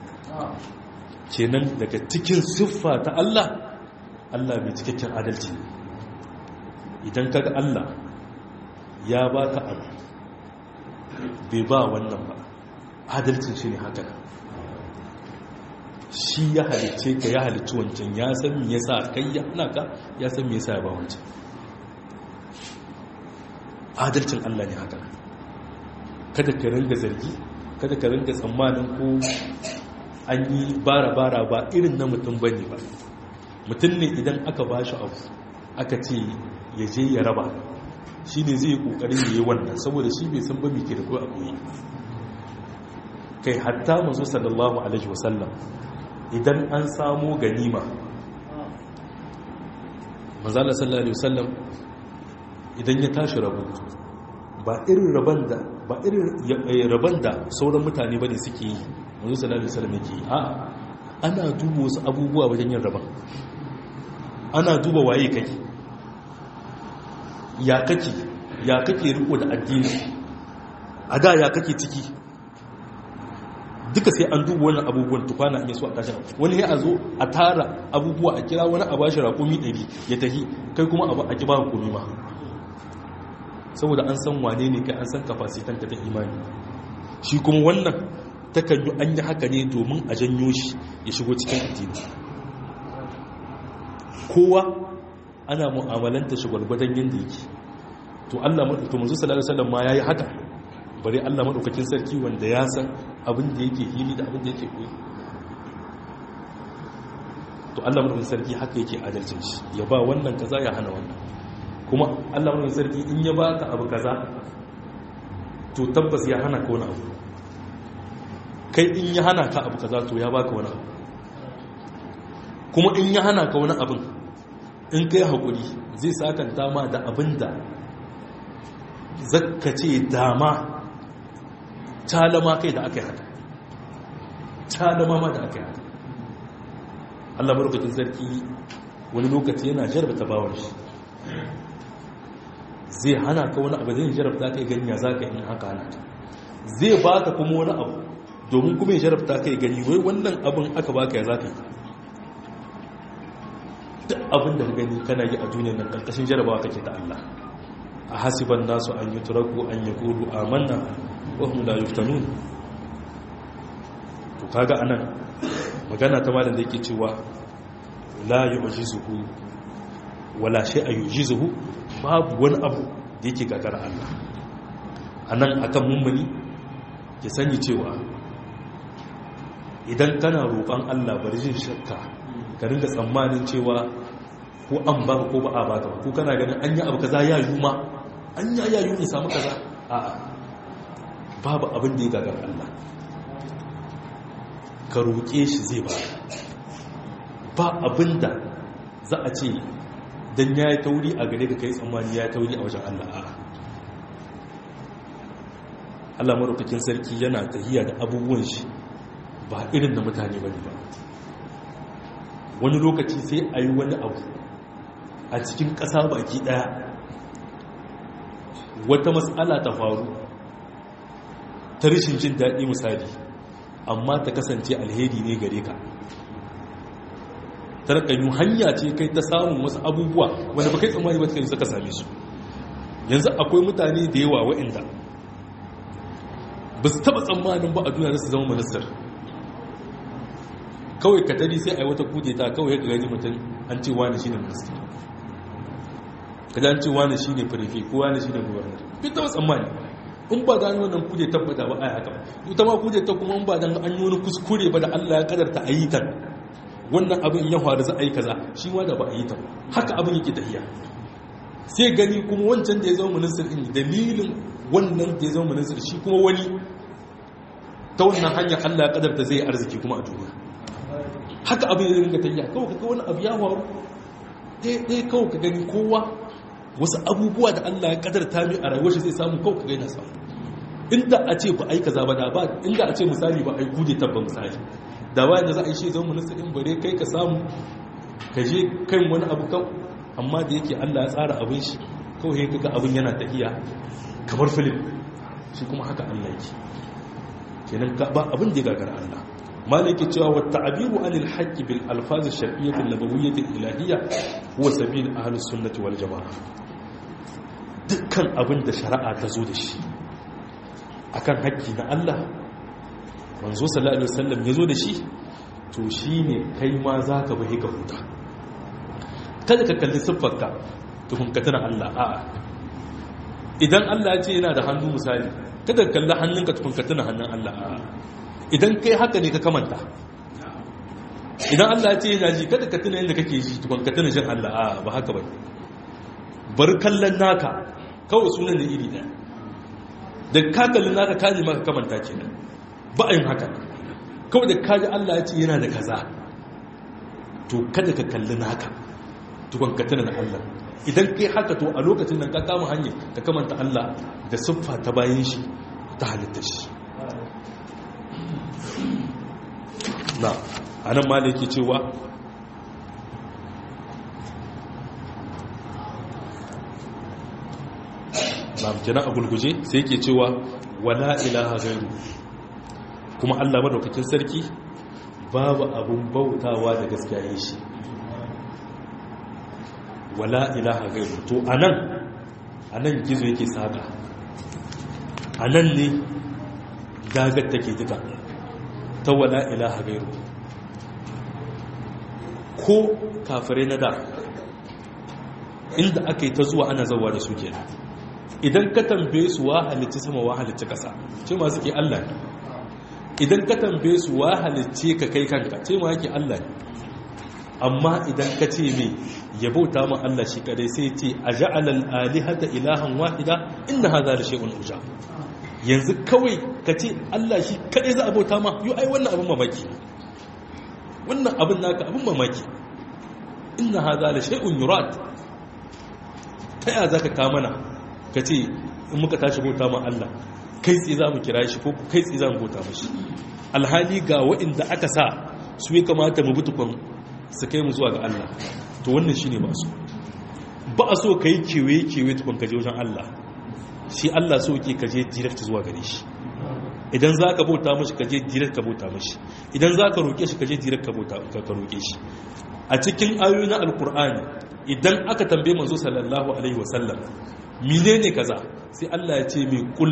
kenan daga cikin siffa ta Allah Allah mai cikakken adalci idan kaga Allah ya baka abu bai ba wannan ba adalcin shi ne haka shi ya halice ka ya halici wancan ya san me yasa kai ya hana ka ya san me yasa ya ba wancan adalcin Allah ne haka kada ka ringa zargi kada ka ringa tsammanin ko an yi bara-bara ba irin na mutum ba ne ba mutum ne idan aka ba shi abu aka ce ya je ya raba shi ne zai yi kokarin ya yi wannan saboda shi bai san ba mai ke da kuwa abu yi kai hatta mazu sallallahu alaihi wasallam idan an samo ganima manzala sallallahu alaihi wasallam idan ya tashi rabu ba irin raban da ba irin raban da sauran mutane bane suke yi manzo sallallahu alaihi wasallam yake a ana duba wasu abubuwa wajen yin raban ana duba waye kake ya kake ya kake riko da addini a da ya kake ciki duka sai an duba wannan abubuwan tukwana in yaso a tashin wani ya zo a tara abubuwa a kira wani a bashi raƙumi 100 ya tahi kai kuma a ki ba hukumi ma saboda an san wane ne kai an san kafasitan ka ta imani shi kuma wannan takan yi an yi haka ne domin a janyo shi ya shigo cikin addini kowa ana mu'amalanta shi gwargwadon yadda yake to Allah madaukakin manzo sallallahu alaihi wasallam ma yayi haka bare Allah madaukakin sarki wanda ya san abin da yake hili da abin da yake koyi to Allah madaukakin sarki haka yake adalcin shi ya ba wannan kaza ya hana wannan kuma Allah madaukakin sarki in ya baka abu kaza to tabbas ya hana ka wani abu kai in ya hana ka abu kaza to ya baka wani abu kuma in ya hana ka wani abin in kai haƙuri zai sakanta ma da abin da zakka ce dama talama kai da aka yi haka talama ma da aka yi haka Allah marukacin sarki wani lokaci yana jarbata bawar shi zai hana ka wani abu zai jarabta kai gani ya za ka yi haka hana ka zai ba ka kuma wani abu domin kuma ya jarabta kai gani wai wannan abin aka baka ya za ka yi duk abin da ka gani kana yi a duniyar nan karkashin jarabawa kake ta Allah a hasiban nasu an yi turaku an yi kudu amanna wa hum la yuftanun to kaga anan magana ta malam da yake cewa la yu'jizuhu wala shay'a yu'jizuhu babu wani abu da yake gagara Allah anan akan mummuni ya sani cewa idan kana roƙon Allah bari jin shakka ka ringa tsammanin cewa ko an ba ko ba a ba ka ko kana ganin an yi abu kaza ya yi ma an yi ya yi in samu kaza a'a babu abin da ya gagar Allah ka roƙe shi zai ba ba abin da za a ce don ya yi tauri a gare ka kai tsammani ya yi tauri a wajen Allah a'a Allah maraukakin sarki yana tahiya da abubuwan shi ba irin da mutane ba ne ba wani lokaci sai a yi wani abu a cikin ƙasa baki ɗaya wata matsala ta faru ta rishin jin daɗi misali amma ta kasance alheri ne gare ka tarkanyu hanya ce kai ta samun wasu abubuwa wanda ba kai tsammani ba ta suka same su yanzu akwai mutane da yawa wa'inda ba su taɓa tsammanin ba a duniya su zama ministar kawai ka tari sai a yi wata kudeta kawai ka gani mutum an ce wani shi ne minista ka an ce wani shi ne firifi ko wani shi ne gubernar duk ta tsammani in ba da an yi wannan kuje tabbata ba a yi haka ita ma kuje ta kuma in ba dan an yi wani kuskure ba da allah ya kadarta a yi ta wannan abin ya faru za a yi kaza shi ma da ba a yi ta haka abin yake tafiya sai gani kuma wancan da ya zama ministan din dalilin wannan da ya zama minister shi kuma wani ta wannan hanyar Allah ya kadarta zai arziki kuma a duniya haka abin ya ringa tafiya kawai kaga wani abu ya faru ɗaya kawai ka gani kowa wasu abubuwa da Allah ya kadarta mai a rayuwar shi zai samu kawai ka gaina samu inda a ce ba aika zaba da ba inda a ce misali ba a yi gude tabba misali da bayan da za a yi shi zama minista in bare kai ka samu ka je kan wani abu kan amma da yake Allah ya tsara abin shi kawai kaga abin yana tafiya kamar filim shi kuma haka Allah yake kenan ba abin da ya gagara Allah malaki cewa wa ta'biru anil haqqi bil alfaz ash-shar'iyyah an-nabawiyyah al-ilahiyyah huwa sabil ahlus sunnah wal jamaa dukkan abin da shari'a ta zo da shi akan haƙƙi na Allah manzo sallallahu alaihi wasallam ya zo da shi to shine kai ma zaka bi ka huta kada ka kalli siffarka tukun ka tana Allah a'a idan Allah ya ce yana da hannu misali kada ka kalli hannunka tukun ka tana hannun Allah a'a idan kai haka ne ka kamanta idan Allah ya ce yana ji kada ka tuna yadda kake ji tukun ka tuna jin Allah a'a ba haka ba bar kallon naka kawai sunan da iri ɗaya da ka kalli naka ka ji maka kamanta kenan ba a yin haka kawai da kaji Allah ya ce yana da kaza to kada ka kalli naka tukun ka tuna da Allah idan kai haka to a lokacin nan ka kama hanyar ka kamanta Allah da siffa ta bayan shi ta halitta shi na a nan ma da yake cewa na kenan a gulguje sai yake cewa wala ilaha gairu kuma Allah madaukakin sarki babu abun bautawa da gaskiya shi wala ilaha gairu to anan anan gizo yake saka anan ne dagar take duka ta wala ilaha gairu ko kafirai na da inda aka yi ta zuwa ana zauwa da su kenan idan ka tambaye su wa halicci sama wa halicci ƙasa ce ma suke Allah ne idan ka tambaye su wa halicce ka kai kanka ce ma yake Allah ne amma idan ka ce me ya bauta ma Allah shi kadai sai ce a ja'alal alihata ilahan wahida inna hadha la shay'un uja yanzu kawai ka ce Allah shi kadai za a bauta ma yo ai wannan abin mamaki wannan abin naka abin mamaki inna hadha la shay'un yurad ta ya zaka ka mana ka ce in muka tashi bauta ma Allah kai tsaye za mu kira shi ko kai tsaye za mu bauta mashi alhali ga waɗanda aka sa su ya kamata mu butukun su kai mu zuwa ga Allah to wannan shi ne ba su ba a so ka yi kewaye-kewaye tukun kaje wajen Allah shi Allah so ke kaje direct zuwa gare shi idan za ka bauta mashi kaje direct ka bauta mashi idan za ka roƙe shi kaje direct ka roƙe shi a cikin ayoyi na alkur'ani idan aka tambaye manzo sallallahu alaihi wasallam menene kaza sai Allah ya ce mai kul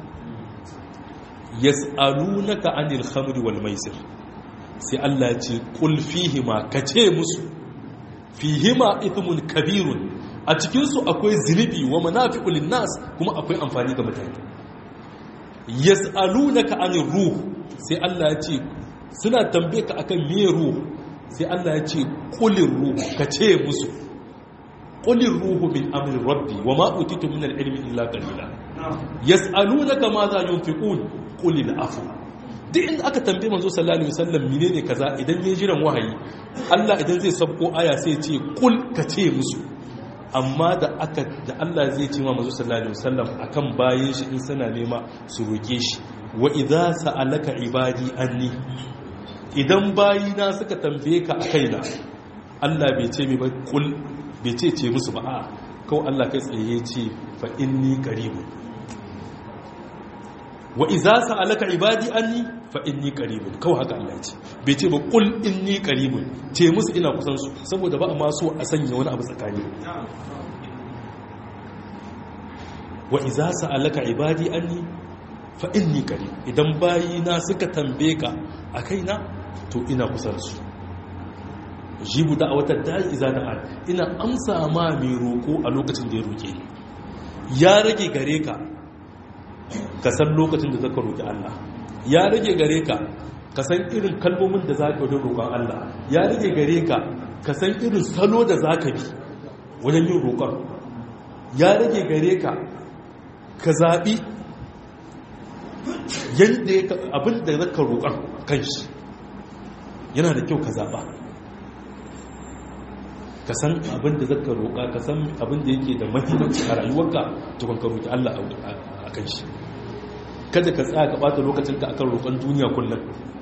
yas'alunaka anil khamri wal maisir sai Allah ya ce kul fihima kace musu fihima ithmun kabirun a cikin su akwai zinubi wa manafi'u linnas kuma akwai amfani ga mutane yas'alunaka anir ruh sai Allah ya ce suna tambaye ka akan me ruh sai Allah ya ce kulir ruh kace musu kulir ruhu min amri rabbi wa ma utitu min al-ilmi illa qalila yas'alunaka ma za yunfiqun qul al-afu duk inda aka tambaye manzo sallallahu alaihi wasallam menene kaza idan yayin jiran wahayi Allah idan zai sabko aya sai ya ce kul ka ce musu amma da aka da Allah zai ce ma manzo sallallahu alaihi wasallam akan bayin shi in sana nema su roke shi wa idza sa'alaka ibadi anni idan bayina suka tambaye ka akaina Allah bai ce mi ba kul bai ce ce musu ba a kawai Allah kai tsaye ce fa inni qaribun wa iza sa'alaka ibadi anni fa inni qaribun kawai haka Allah ce bai ce ba qul inni qaribun ce musu ina kusan su saboda ba ma so a sanya wani abu tsakani wa iza sa'alaka ibadi anni fa inni qarib idan bayina suka tambaye ka akaina to ina kusan su jibu da wata da'i iza da an ina amsa ma mai roko a lokacin da ya roke ni ya rage gare ka ka san lokacin da zaka roƙi Allah ya rage gare ka ka san irin kalmomin da zaka yi roƙon Allah ya rage gare ka ka san irin salo da zaka bi wajen yin roƙon ya rage gare ka ka zaɓi yadda abin da zaka roƙon kan shi yana da kyau ka zaɓa ka san abin da zaka roƙa ka san abin da yake da mahimmanci a rayuwarka tukun ka roƙi Allah a kan shi kada ka tsaya ka ɓata lokacinka akan roƙon duniya kullum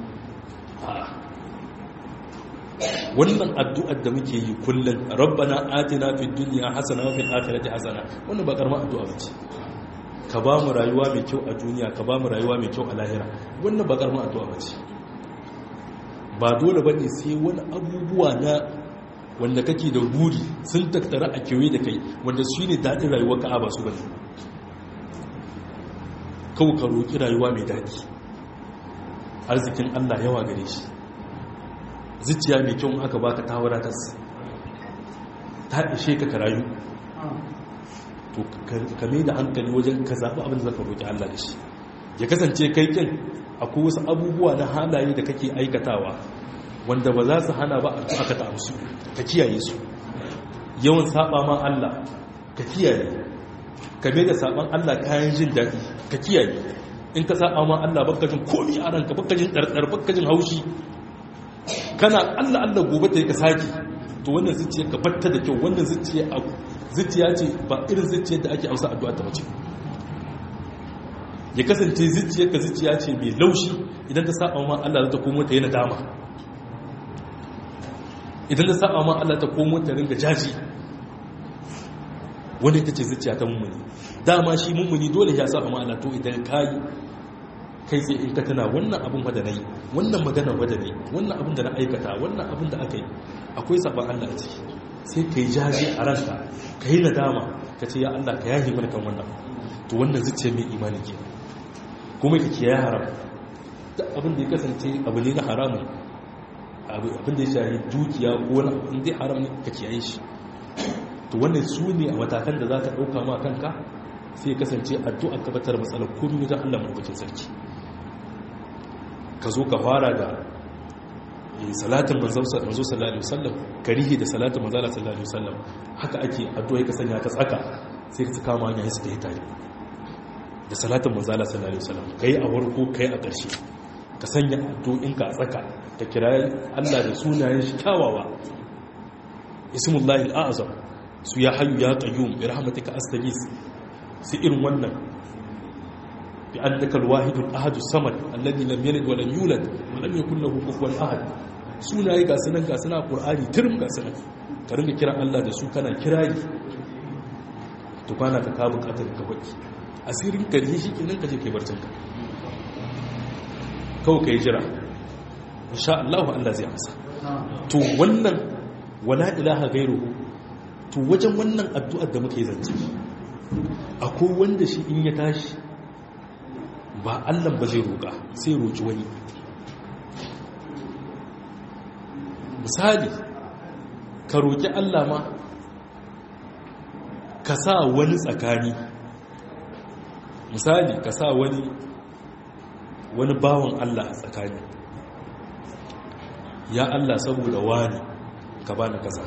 wannan addu'ar da muke yi kullum rabbana atina fid dunya hasana wa fil akhirati hasana wannan ba karamar addu'a bace ka ba mu rayuwa mai kyau a duniya ka ba mu rayuwa mai kyau a lahira wannan ba karamar addu'a bace ba dole bane sai wani abubuwa na wanda kake da buri sun tattara a kewaye da kai wanda shi ne daɗin rayuwar ka ba su bane kawo ka roƙi rayuwa mai daɗi arzikin allah yawa gare shi zuciya mai kyau aka baka ta wadatas ta ishe ka rayu to ka mai da hankali wajen ka zaɓi abin da zaka roƙi Allah da shi ya kasance kai kin akwai wasu abubuwa na halaye da kake aikatawa wanda ba za su hana ba a aka ta amsu ka kiyaye su yawan saba ma Allah ka kiyaye ka mai da saban Allah kayan jin daɗi ka kiyaye in ka saba ma Allah baka jin komi a ranka baka jin ɗarɗar baka jin haushi kana Allah Allah gobe ta yi ka saki to wannan zuciya ka batta da kyau wannan zuciya a zuciya ce ba irin zuciyar da ake amsa addu'a ta mace ya kasance zuciyar ka zuciya ce mai laushi idan ta saba ma Allah ta komo ta yi nadama idan ta saba ma Allah ta komo ta ringa jaji wanda ita ce zuciya ta mummuni dama shi mummuni dole ya saba ma Allah to idan kayi kai sai in ka tana wannan abin wadda na yi wannan magana wadda ne wannan abin da na aikata wannan abin da aka yi akwai sabon Allah a ciki sai ka yi jaje a ranka ka yi nadama ka ce ya Allah ka yahi mana kan wannan to wannan zuciya mai imani ke kuma ka kiyaye haram da abin da ya kasance abu ne na haramun abin da ya shahi dukiya ko wani abin da haram ne ka kiyaye shi to wannan su ne a matakan da za ka ɗauka ma kanka sai kasance addu'a ka batar matsalar komai wajen Allah mabukin sarki ka zo ka fara da salatin manzo sallallahu alaihi wasallam karihi da salatin manzo sallallahu alaihi wasallam haka ake addu'a ka sanya ta tsaka sai ka kama hanya su ta tare da salatin manzo sallallahu alaihi wasallam kai a warko kai a ƙarshe ka sanya addu'in ka a tsaka ka kira Allah da sunayen shi kyawawa ismullahi al'azam su ya hayyu ya qayyum bi rahmatika astaghis sai irin wannan bi annaka alwahidul ahad samad alladhi lam yalid wa lam yulad wa lam yakul lahu kufuwan ahad sunaye ga sunan ga sunan qur'ani tirim ga sunan ka ringa kiran Allah da su kana kirari to kana ka ka bukatar ka baki asirin ka ne shikenan ka je kai barcin ka kawai kai jira insha Allah Allah zai amsa to wannan wala ilaha gairuhu to wajen wannan addu'ar da muke zance akwai wanda shi in ya tashi ba allan ba zai roƙa sai roƙi wani misali ka roƙi allah ma ka sa wani tsakani misali ka sa wani wani bawan allah a tsakani ya allah saboda wani ka bani kasa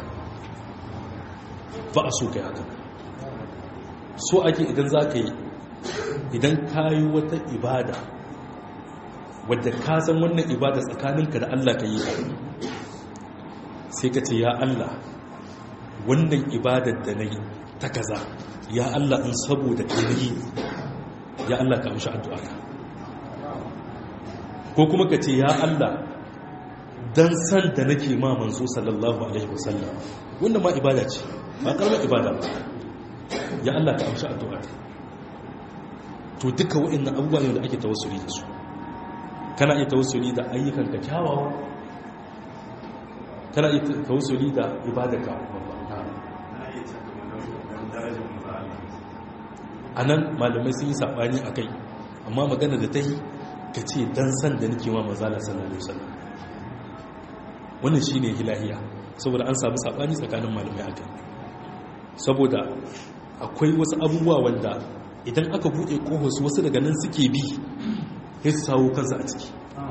ba a so ka yi haka so ake idan za ka yi idan ka yi wata ibada wadda ka san wannan ibada tsakaninka da Allah ka yi sai ka ce ya Allah wannan ibadar da na yi ta kaza ya Allah in saboda ka yi ya Allah ka amshi addu'a ko kuma ka ce ya Allah dan san da nake ma manzo sallallahu alaihi wasallam wannan ma ibada ce ba karamar ibada ba ya Allah ka amshi addu'a to duka waɗannan abubuwa ne da ake tawassuli da su kana iya tawassuli da ayyukan ka kyawawa kana iya tawassuli da ibadarka a nan malamai sun yi saɓani a kai amma magana da ta yi ka ce don san da nake ma mazala sallallahu alaihi wasallam wannan shine hilahiya saboda an samu saɓani tsakanin malamai a kai saboda akwai wasu abubuwa wanda idan aka buɗe ƙohos wasu daga nan suke bi ya su sawo kansa a ciki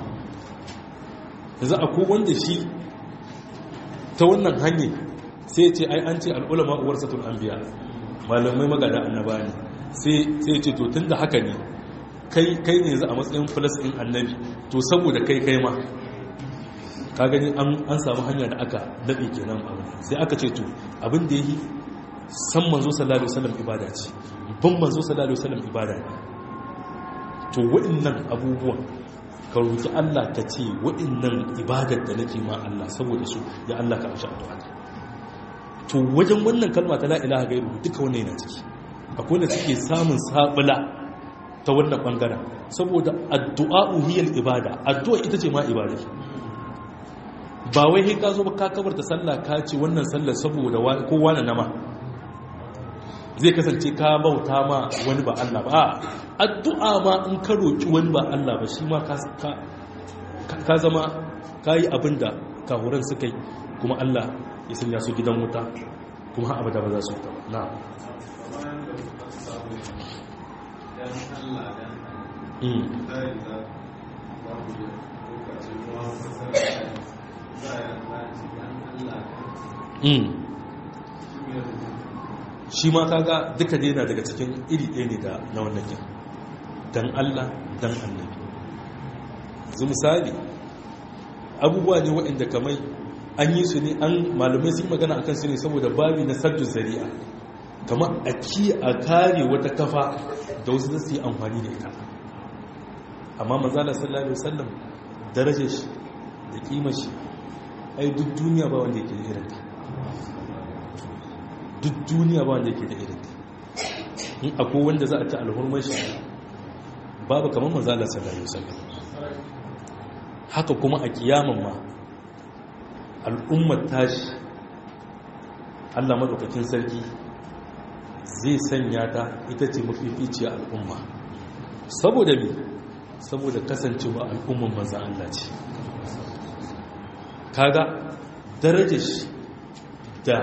yanzu akwai wanda shi ta wannan hanyar sai ce ai an ce al'ulama uwar satun an biya malamai magada annaba ne sai sai ce to tunda haka ne kai kai ne za a matsayin plus din annabi to saboda kai kai ma ka gani an samu hanya da aka daɗe kenan abin sai aka ce to abin da yi san manzo sallallahu alaihi wasallam ibada ce ban manzo sallallahu alaihi wasallam ibada ne to waɗannan abubuwan ka roki Allah ka ce waɗannan ibadar da nake ma Allah saboda su ya Allah ka amsa addu'a to wajen wannan kalma ta la ilaha gairu duka wannan yana ciki akwai wanda suke samun sabula ta wannan bangaren saboda addu'a hiyal ibada addu'a ita ce ma ibada ba wai sai ka zo ba ka kabarta sallah ka ce wannan sallar saboda kowa na nama zai kasance ka bauta ma wani ba Allah ba addu'a ma in ka roki wani ba Allah ba shi ma ka zama ka yi abin da kahuran suka yi kuma Allah ya sanya su gidan wuta kuma ha abada ba za su ta na shi ma kaga duka dai na daga cikin iri ɗaya ne da na wannan kin dan Allah dan annabi yanzu misali abubuwa ne waɗanda kamar an yi su ne an malamai sun magana akan su ne saboda babi na saddu zari'a kamar a ki a kare wata kafa da wasu da su yi amfani da ita amma mazala sallallahu alaihi wasallam darajar shi da kimar shi ai duk duniya ba wanda yake da irin ta duk duniya ba wanda yake da irin ta in akwai wanda za a ci alhurmar shi babu kamar mazala sallallahu alaihi wasallam haka kuma a kiyaman ma al'ummar tashi Allah madaukakin sarki zai sanya ta ita ce mafificiyar al'umma saboda me saboda kasancewa al'umman manzan Allah ce kaga darajar shi da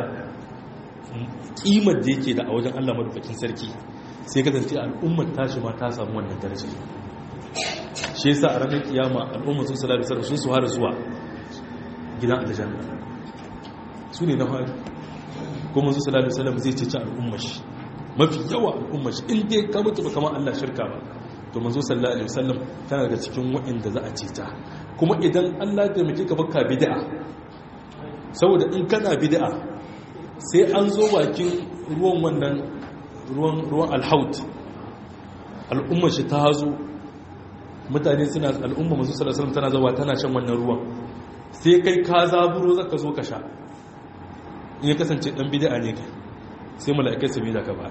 kimar da yake da a wajen Allah madaukakin sarki sai kasance al'ummar tashi ma ta samu wannan darajar shi yasa a ranar kiyama al'ummar sun salatu sarrafa sun su har zuwa gidan aljanna su ne na fari kuma su salatu salam zai cece al'ummar shi mafi yawa al'ummar shi inda ya kama tuba kamar Allah shirka ba to manzo sallallahu alaihi wasallam tana daga cikin waɗanda za a ceta kuma idan Allah ya taimake ka baka bid'a saboda in kana bid'a sai an zo bakin ruwan wannan ruwan ruwan alhaut al'ummar shi ta zo mutane suna al'umma manzo sallallahu alaihi wasallam tana zawa tana shan wannan ruwan sai kai ka zaburo zaka zo ka sha in ya kasance dan bid'a ne kai sai mala'ikai su bi da ka ba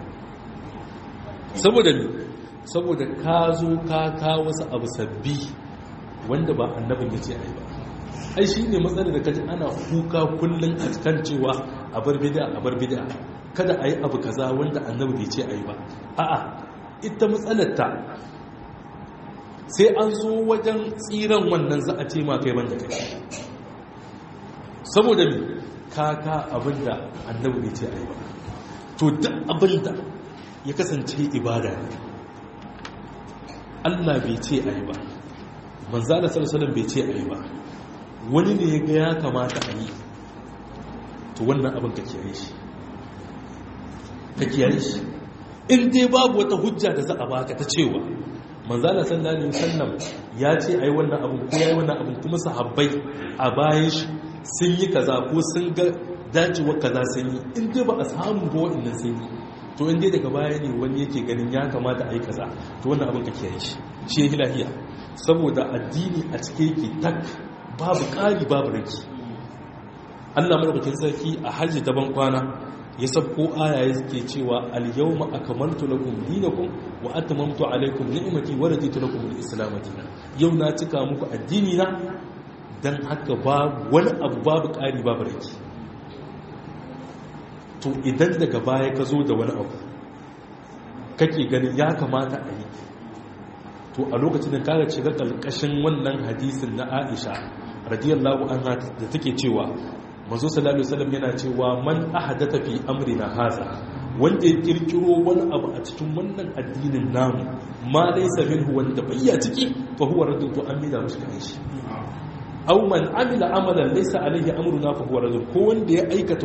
saboda ne saboda ka zo ka ka wasu abu sabbi wanda ba annabin ya ce ai ba ai shi ne matsalar da kaji ana kuka kullum a kan cewa a bar bid'a a bar bid'a kada a yi abu kaza wanda annabi bai ce ai ba a'a ita matsalar ta sai an zo wajen tsiran wannan za a ce ma kai banda kai saboda mi kaka abinda annabi bai ce ai ba to duk abinda ya kasance ibada ne Allah bai ce ai ba manzala sallallahu bai ce ai ba wani ne ya ga ya kamata a yi to wannan abin ka kiyaye shi ka kiyaye shi in dai babu wata hujja da za a baka ta cewa manzala sallallahu alaihi wasallam ya ce ai wannan abin ko yayi wannan abin kuma sahabbai a bayan shi sun yi kaza ko sun ga dacewar kaza sun yi in dai ba a samu ba waɗannan sun yi to in dai daga baya ne wani yake ganin ya kamata a yi kaza to wannan abin ka kiyaye shi shi ya lahiya saboda addini a cike yake tak babu ƙari babu raki Allah madaukakin sarki a hajji daban kwana ya sabko aya yake cewa al-yawma akmaltu lakum dinakum wa atmamtu alaykum ni'mati wa raditu lakum al-islam dinan yau na cika muku addini na dan haka babu wani abu babu ƙari babu raki to idan daga baya ka zo da wani abu kake ganin ya kamata a yi to a lokacin da kaga shiga kalkashin wannan hadisin na Aisha radiyallahu anha da take cewa manzo sallallahu alaihi wasallam yana cewa man ahadatha fi amrina haza wanda ya kirkiro wani abu a cikin wannan addinin namu ma laysa minhu wanda bayya ciki fa huwa raddun to amina mushi kan shi aw man amila amalan laysa alaihi amruna fa huwa raddun ko wanda ya aikata wani aiki wanda ba mu muka ce ayi ba to amina mushi kan shi to ita bid'a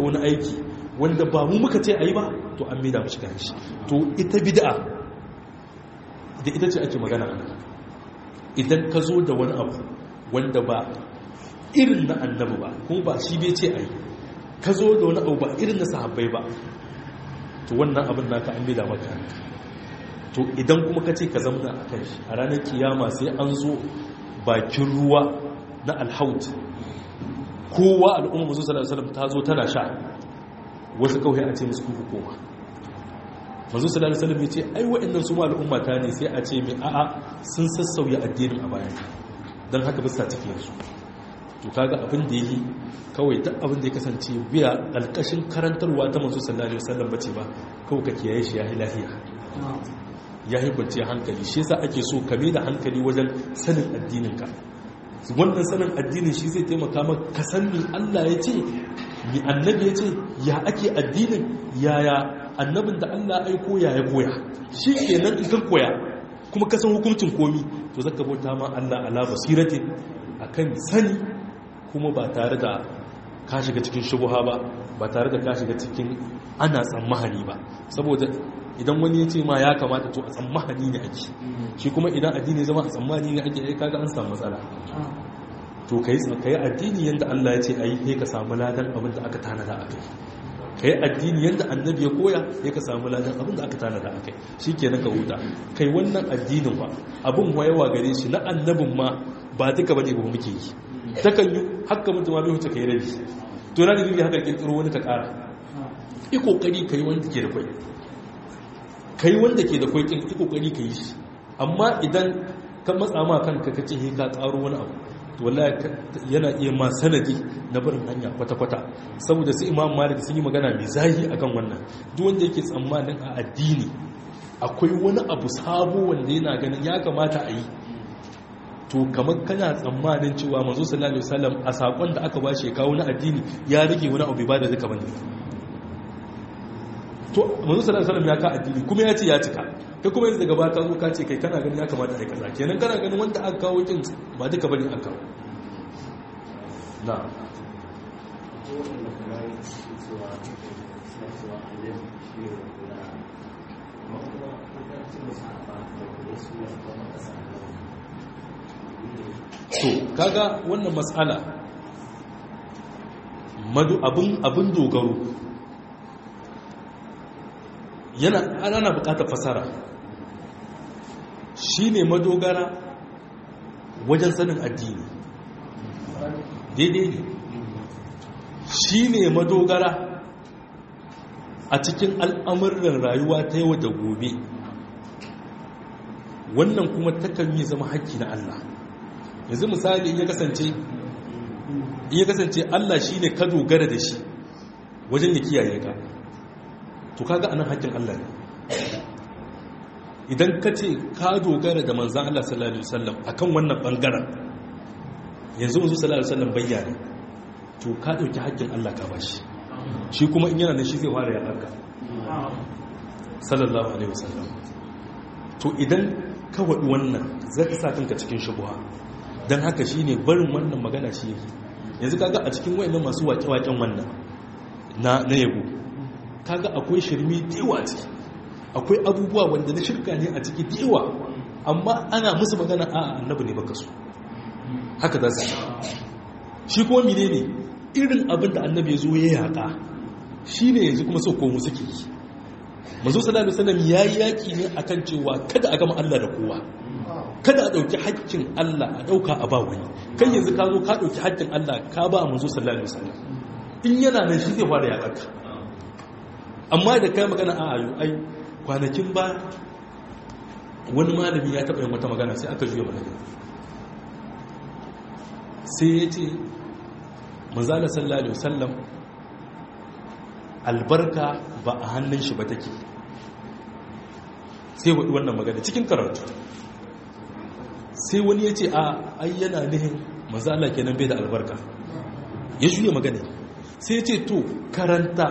da ita ce ake magana ana idan ka zo da wani abu wanda ba irin na annabi ba kuma ba shi bai ce ai ka zo da wani abu ba irin na sahabbai ba to wannan abin naka an bida maka to idan kuma ka ce ka zamna a kan shi a ranar kiyama sai an zo bakin ruwa na alhaut kowa al'umma musu sallallahu alaihi ta zo tana sha wasu kawai a ce musu kuku koma manzo sallallahu alaihi wasallam ya ce ai wa'annan su ma al'umma ta ne sai a ce mai a'a sun sassauya addinin a bayan don haka bisa cikin su to kaga abin da yi kawai duk abin da ya kasance biya alƙashin karantarwa ta manzo sallallahu alaihi wasallam bace ba kawai ka kiyaye shi yayi lafiya yayi bance hankali shi yasa ake so ka da hankali wajen sanin addinin ka wannan sanin addinin shi zai taimaka maka ka san me Allah ya ce mi annabi ya ce ya ake addinin yaya annabin da Allah aiko ya ya koya shi kenan in kan koya kuma ka san hukuncin komi to zaka bauta ma Allah ala basiratin akan sani kuma ba tare da ka shiga cikin shubuha ba ba tare da ka shiga cikin ana tsammahani ba saboda idan wani ya ce ma ya kamata to a tsammahani ne ake shi kuma idan addini zama a tsammani ne ake ai kaga an samu matsala to kai kai addini yanda Allah ya ce ayi sai ka samu ladan abin da aka tanada akai kai addini yanda annabi ya koya sai ka samu ladan abin da aka tanada akai shikenan ka huta kai wannan addinin ba abin wayewa gare shi na annabin ma ba duka bane ba muke yi takan yi haka mutum ma bai wuce kai rabi to na da bibi haka kirkiro wani ka kara yi kokari kai wanda ke da kwai kai wanda ke da kwai kin yi kokari kai shi amma idan ka matsa ma kanka ka ce ka karo wani abu to wallahi yana iya ma sanadi na barin hanya kwata-kwata saboda su imam malik sun yi magana mai zahi akan wannan duk wanda yake tsammanin a addini akwai wani abu sabo wanda yana ganin ya kamata a yi to kamar kana tsammanin cewa manzo sallallahu alaihi wasallam a sakon da aka bashi kawo na addini ya rike wani abu ba da duka bane to manzo sallallahu alaihi wasallam ya ka addini kuma ya ce ya cika kai kuma yanzu daga baka zo ka ce kai kana ganin ya kamata ai kaza kenan kana ganin wanda aka kawo kin ba duka bane aka kawo na to kaga wannan matsala madu abin abin dogaro yana ana bukatar fasara shine madogara wajen sanin addini daidai ne shine madogara a cikin al'amuran rayuwa ta yau da gobe wannan kuma takan yi zama haƙƙi na Allah yanzu misali in ya kasance in ya kasance Allah shine ka dogara da shi wajen ya kiyaye ka to kaga anan haƙƙin Allah ne idan ka ce ka dogara da manzan Allah sallallahu alaihi wasallam akan wannan bangaren yanzu manzo sallallahu alaihi wasallam bayyana to ka dauki haƙƙin Allah ka bashi shi kuma in yana nan shi zai fara ya ɗanka sallallahu alaihi wasallam to idan ka waɗi wannan zai ka sa kanka cikin shubuha don haka shi ne barin wannan magana shi yake yanzu kaga a cikin wayannan masu waƙe-waƙen wannan na yabo kaga akwai shirmi dewa ciki akwai abubuwa wanda na shirka ne a ciki dewa amma ana musu magana a annabi ne baka so haka za su shi kuma mine ne irin abin da annabi ya zo ya yaƙa shi ne yanzu kuma sau komu suke yi mazo sallallahu alaihi wasallam yayi yaki ne akan cewa kada a gama Allah da kowa kada a dauki haƙƙin Allah a dauka a ba wani kai yanzu ka zo ka dauki haƙƙin Allah ka ba manzo sallallahu alaihi wasallam in yana nan shi zai fara yaƙarka amma da kai magana a ayo ai kwanakin ba wani malami ya taɓa yin wata magana sai aka juya magana sai ya ce manzala sallallahu alaihi wasallam albarka ba a hannun shi ba take sai waɗi wannan magana cikin karatu sai wani ya ce a ayyana nihin mazala kenan bai da albarka ya juya magana sai ya ce to karanta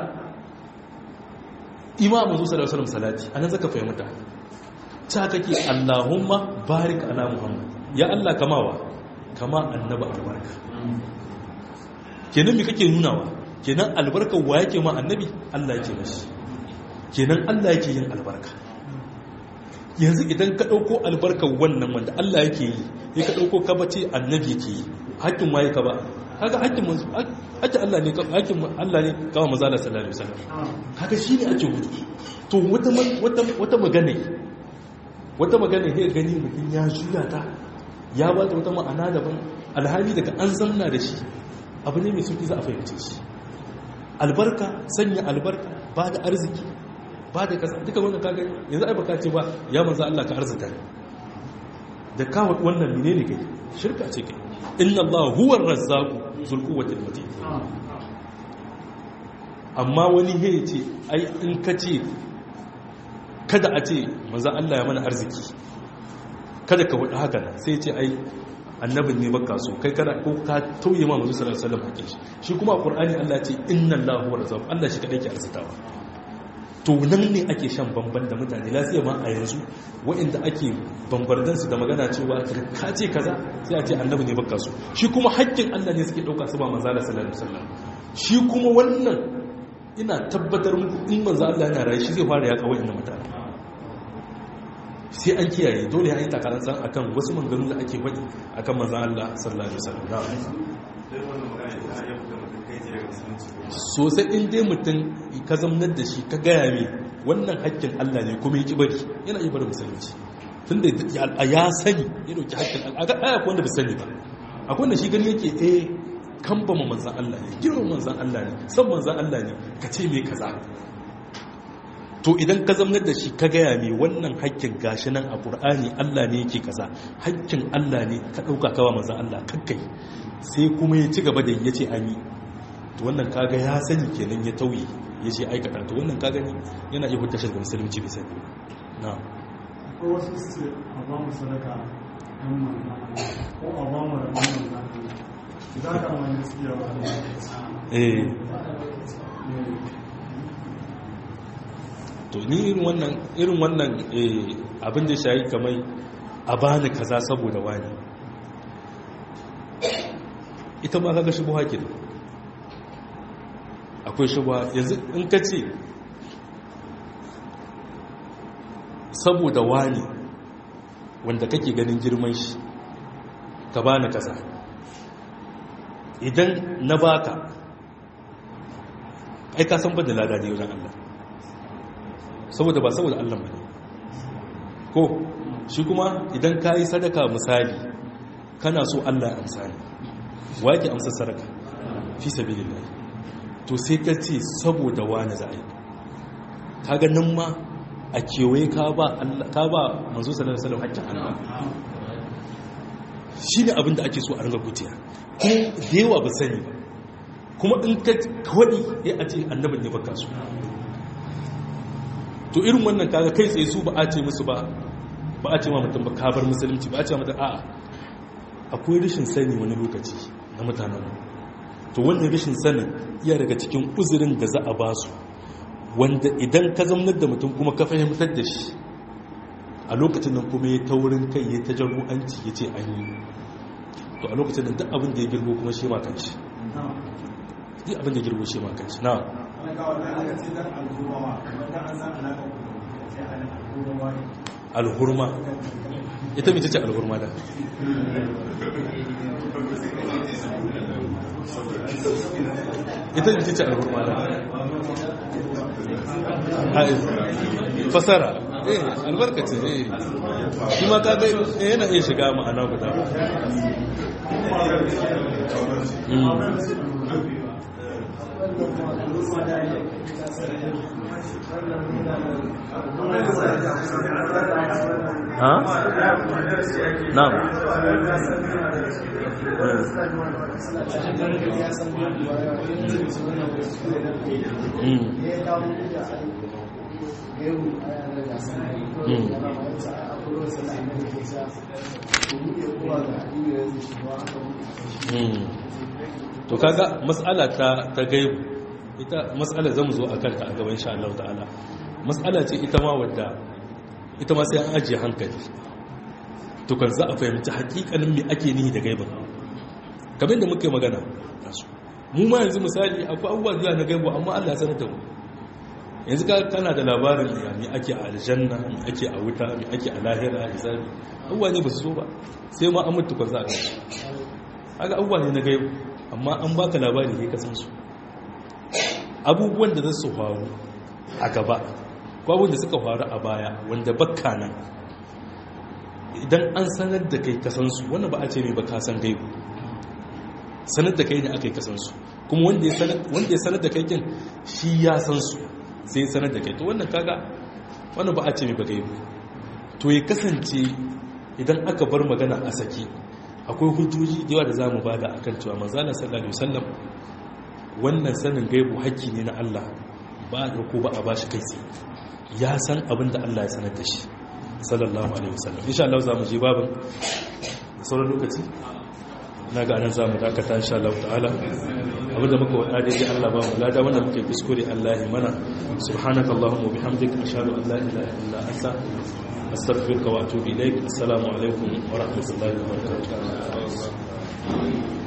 imamu zuwa sallallahu alaihi salati anan zaka fahimta ta kake allahumma barik ala muhammad ya allah kamawa kama annaba albarka kenan me kake nunawa kenan albarkar wa yake ma annabi Allah yake mashi kenan Allah yake yin albarka yanzu idan ka ɗauko albarkar wannan wanda Allah yake yi ya ka ɗauko ka bace annabi yake yi hakkin waye ka ba haka hakkin hakkin Allah ne hakkin Allah ne kawo manzo Allah sallallahu alaihi wasallam haka shine ake gudu to wata wata wata magana wata magana sai gani mutum ya juya ta ya ba ta wata ma'ana daban alhali daga an zamna da shi abu ne mai sauki za a fahimce shi albarka sanya albarka ba da arziki ba da kasa duka wannan kaga yanzu ai baka ce ba ya manzo Allah ka arzika da kawo wannan menene kai shirka ce kai inna Allah huwa ar-razzaq zul quwwati matin amma wani he ce ai in ka ce kada a ce manzo Allah ya mana arziki kada ka wada haka sai ce ai annabin ne baka so kai kada ko ka tauye ma manzo sallallahu alaihi wasallam hakin shi shi kuma a qur'ani Allah ce inna Allah huwa razzaq Allah shi kadai ke arzitawa to nan ne ake shan bamban da mutane lafiya ma a yanzu waɗanda ake bambardan su da magana cewa ka ce kaza sai a ce annabi ne baka so shi kuma haƙƙin Allah ne suke ɗauka su ba manzo Allah sallallahu alaihi wasallam shi kuma wannan ina tabbatar muku in manzo Allah yana rayu shi zai fara ya kawai inda mutane sai an kiyaye dole ya yi takarar san akan wasu manganu da ake faɗi akan manzo Allah sallallahu alaihi wasallam sosai in dai mutum ka zamnar da shi ka gaya mai wannan haƙƙin Allah ne kuma ya bari yana yi bari musulunci tun da ya sani ya dauki haƙƙin Allah a akwai wanda bai sani ba akwai wanda shi gani yake eh kan ba mu manzan Allah ne girman manzan Allah ne san manzan Allah ne ka ce mai kaza to idan ka zamnar da shi ka gaya mai wannan haƙƙin gashi nan a ƙur'ani Allah ne yake kaza haƙƙin Allah ne ka ɗauka kawa manzan Allah kakkai sai kuma ya ci gaba da ya ce an yi to wannan kaga ya sani kenan ya tauye ya ce aikata to wannan kaga ne yana iya hutta shirga musulunci bai sani na ko wasu su a ba mu sadaka don manna ko a ba mu rabon manna za ka wani gaskiya ba eh to ni irin wannan irin wannan abin da shayi kamar a bani kaza saboda wani ita ma kaga shi buha kenan akwai shubha yanzu in ka ce saboda wani wanda kake ganin girman shi ka bani kasa idan na baka ai ka san ba da lada ne wajen Allah saboda ba saboda Allah ba ne ko shi kuma idan ka yi sadaka misali kana so Allah ya amsa ne wa yake amsa sadaka fi sabilillah to sai ka ce saboda wani za a yi kaga nan ma a kewaye ka ba manzo sallallahu alaihi wasallam hakkin Allah shi ne abinda ake so a ringa gutiya kuma da yawa ba sani ba kuma in ka kawai ya a ce annabin ne baka su to irin wannan kaga kai tsaye su ba a ce musu ba ba a ce ma mutum ba kabar musulunci ba a ce ma mutum a'a akwai rashin sani wani lokaci na mutanen to wannan rashin sanin iya daga cikin uzurin da za a ba su wanda idan ka zamnar da mutum kuma ka fahimtar da shi a lokacin nan kuma ya taurin kai ya tajarru'anci ya ce an yi to a lokacin nan duk abin da ya girgo kuma shi ma kanshi duk abin da ya girgo shi ma kanshi na alhurma ita mace ce alhurma da ita mace ce alhurma da fasara eh albarkace eh shi ma kaga yana iya shiga ma'ana guda ha? na'am to kaga matsala ta ta gaibu ita matsala zamu zo a kanta a gaban insha Allah ta'ala matsala ce ita ma wadda ita ma sai an ajiye hankali to kan za a fahimci hakikanin me ake nihi da gaibin kamar da muka yi magana mu ma yanzu misali akwai abubuwa da na gaibu amma Allah ya sanar da mu yanzu ka kana da labarin ya me ake a aljanna me ake a wuta me ake a lahira a hisabi abubuwa ne ba su so ba sai ma an mutu za a gashi haka abubuwa ne na gaibu amma an baka labari ne ka san su abubuwan da za su faru a gaba ko abubuwan da suka faru a baya wanda bakka nan idan an sanar da kai kasan su wannan ba a ce mai ba ka san gaibu sanar da kai ne aka yi kasan su kuma wanda ya sanar da kai kin shi ya san su sai sanar da kai to wannan kaga wannan ba a ce mai ba gaibu to ya kasance idan aka bar magana a saki akwai hujjoji da yawa da za mu bada a kan cewa manzana sallallahu alaihi wasallam wannan sanin gaibu haƙƙi ne na Allah ba a ɗauko ba a ba shi kai tsaye ya san abin da Allah ya sanar da shi sallallahu alaihi wasallam insha Allah za mu je babin da sauran lokaci na ga anan za mu dakata insha Allah ta'ala abin da muka wada daidai Allah ba mu lada wannan muke kuskure Allah ya mana subhanaka allahumma wa bihamdika ashhadu an la ilaha illa anta astaghfiruka wa atubu ilaik assalamu alaikum wa rahmatullahi wa barakatuh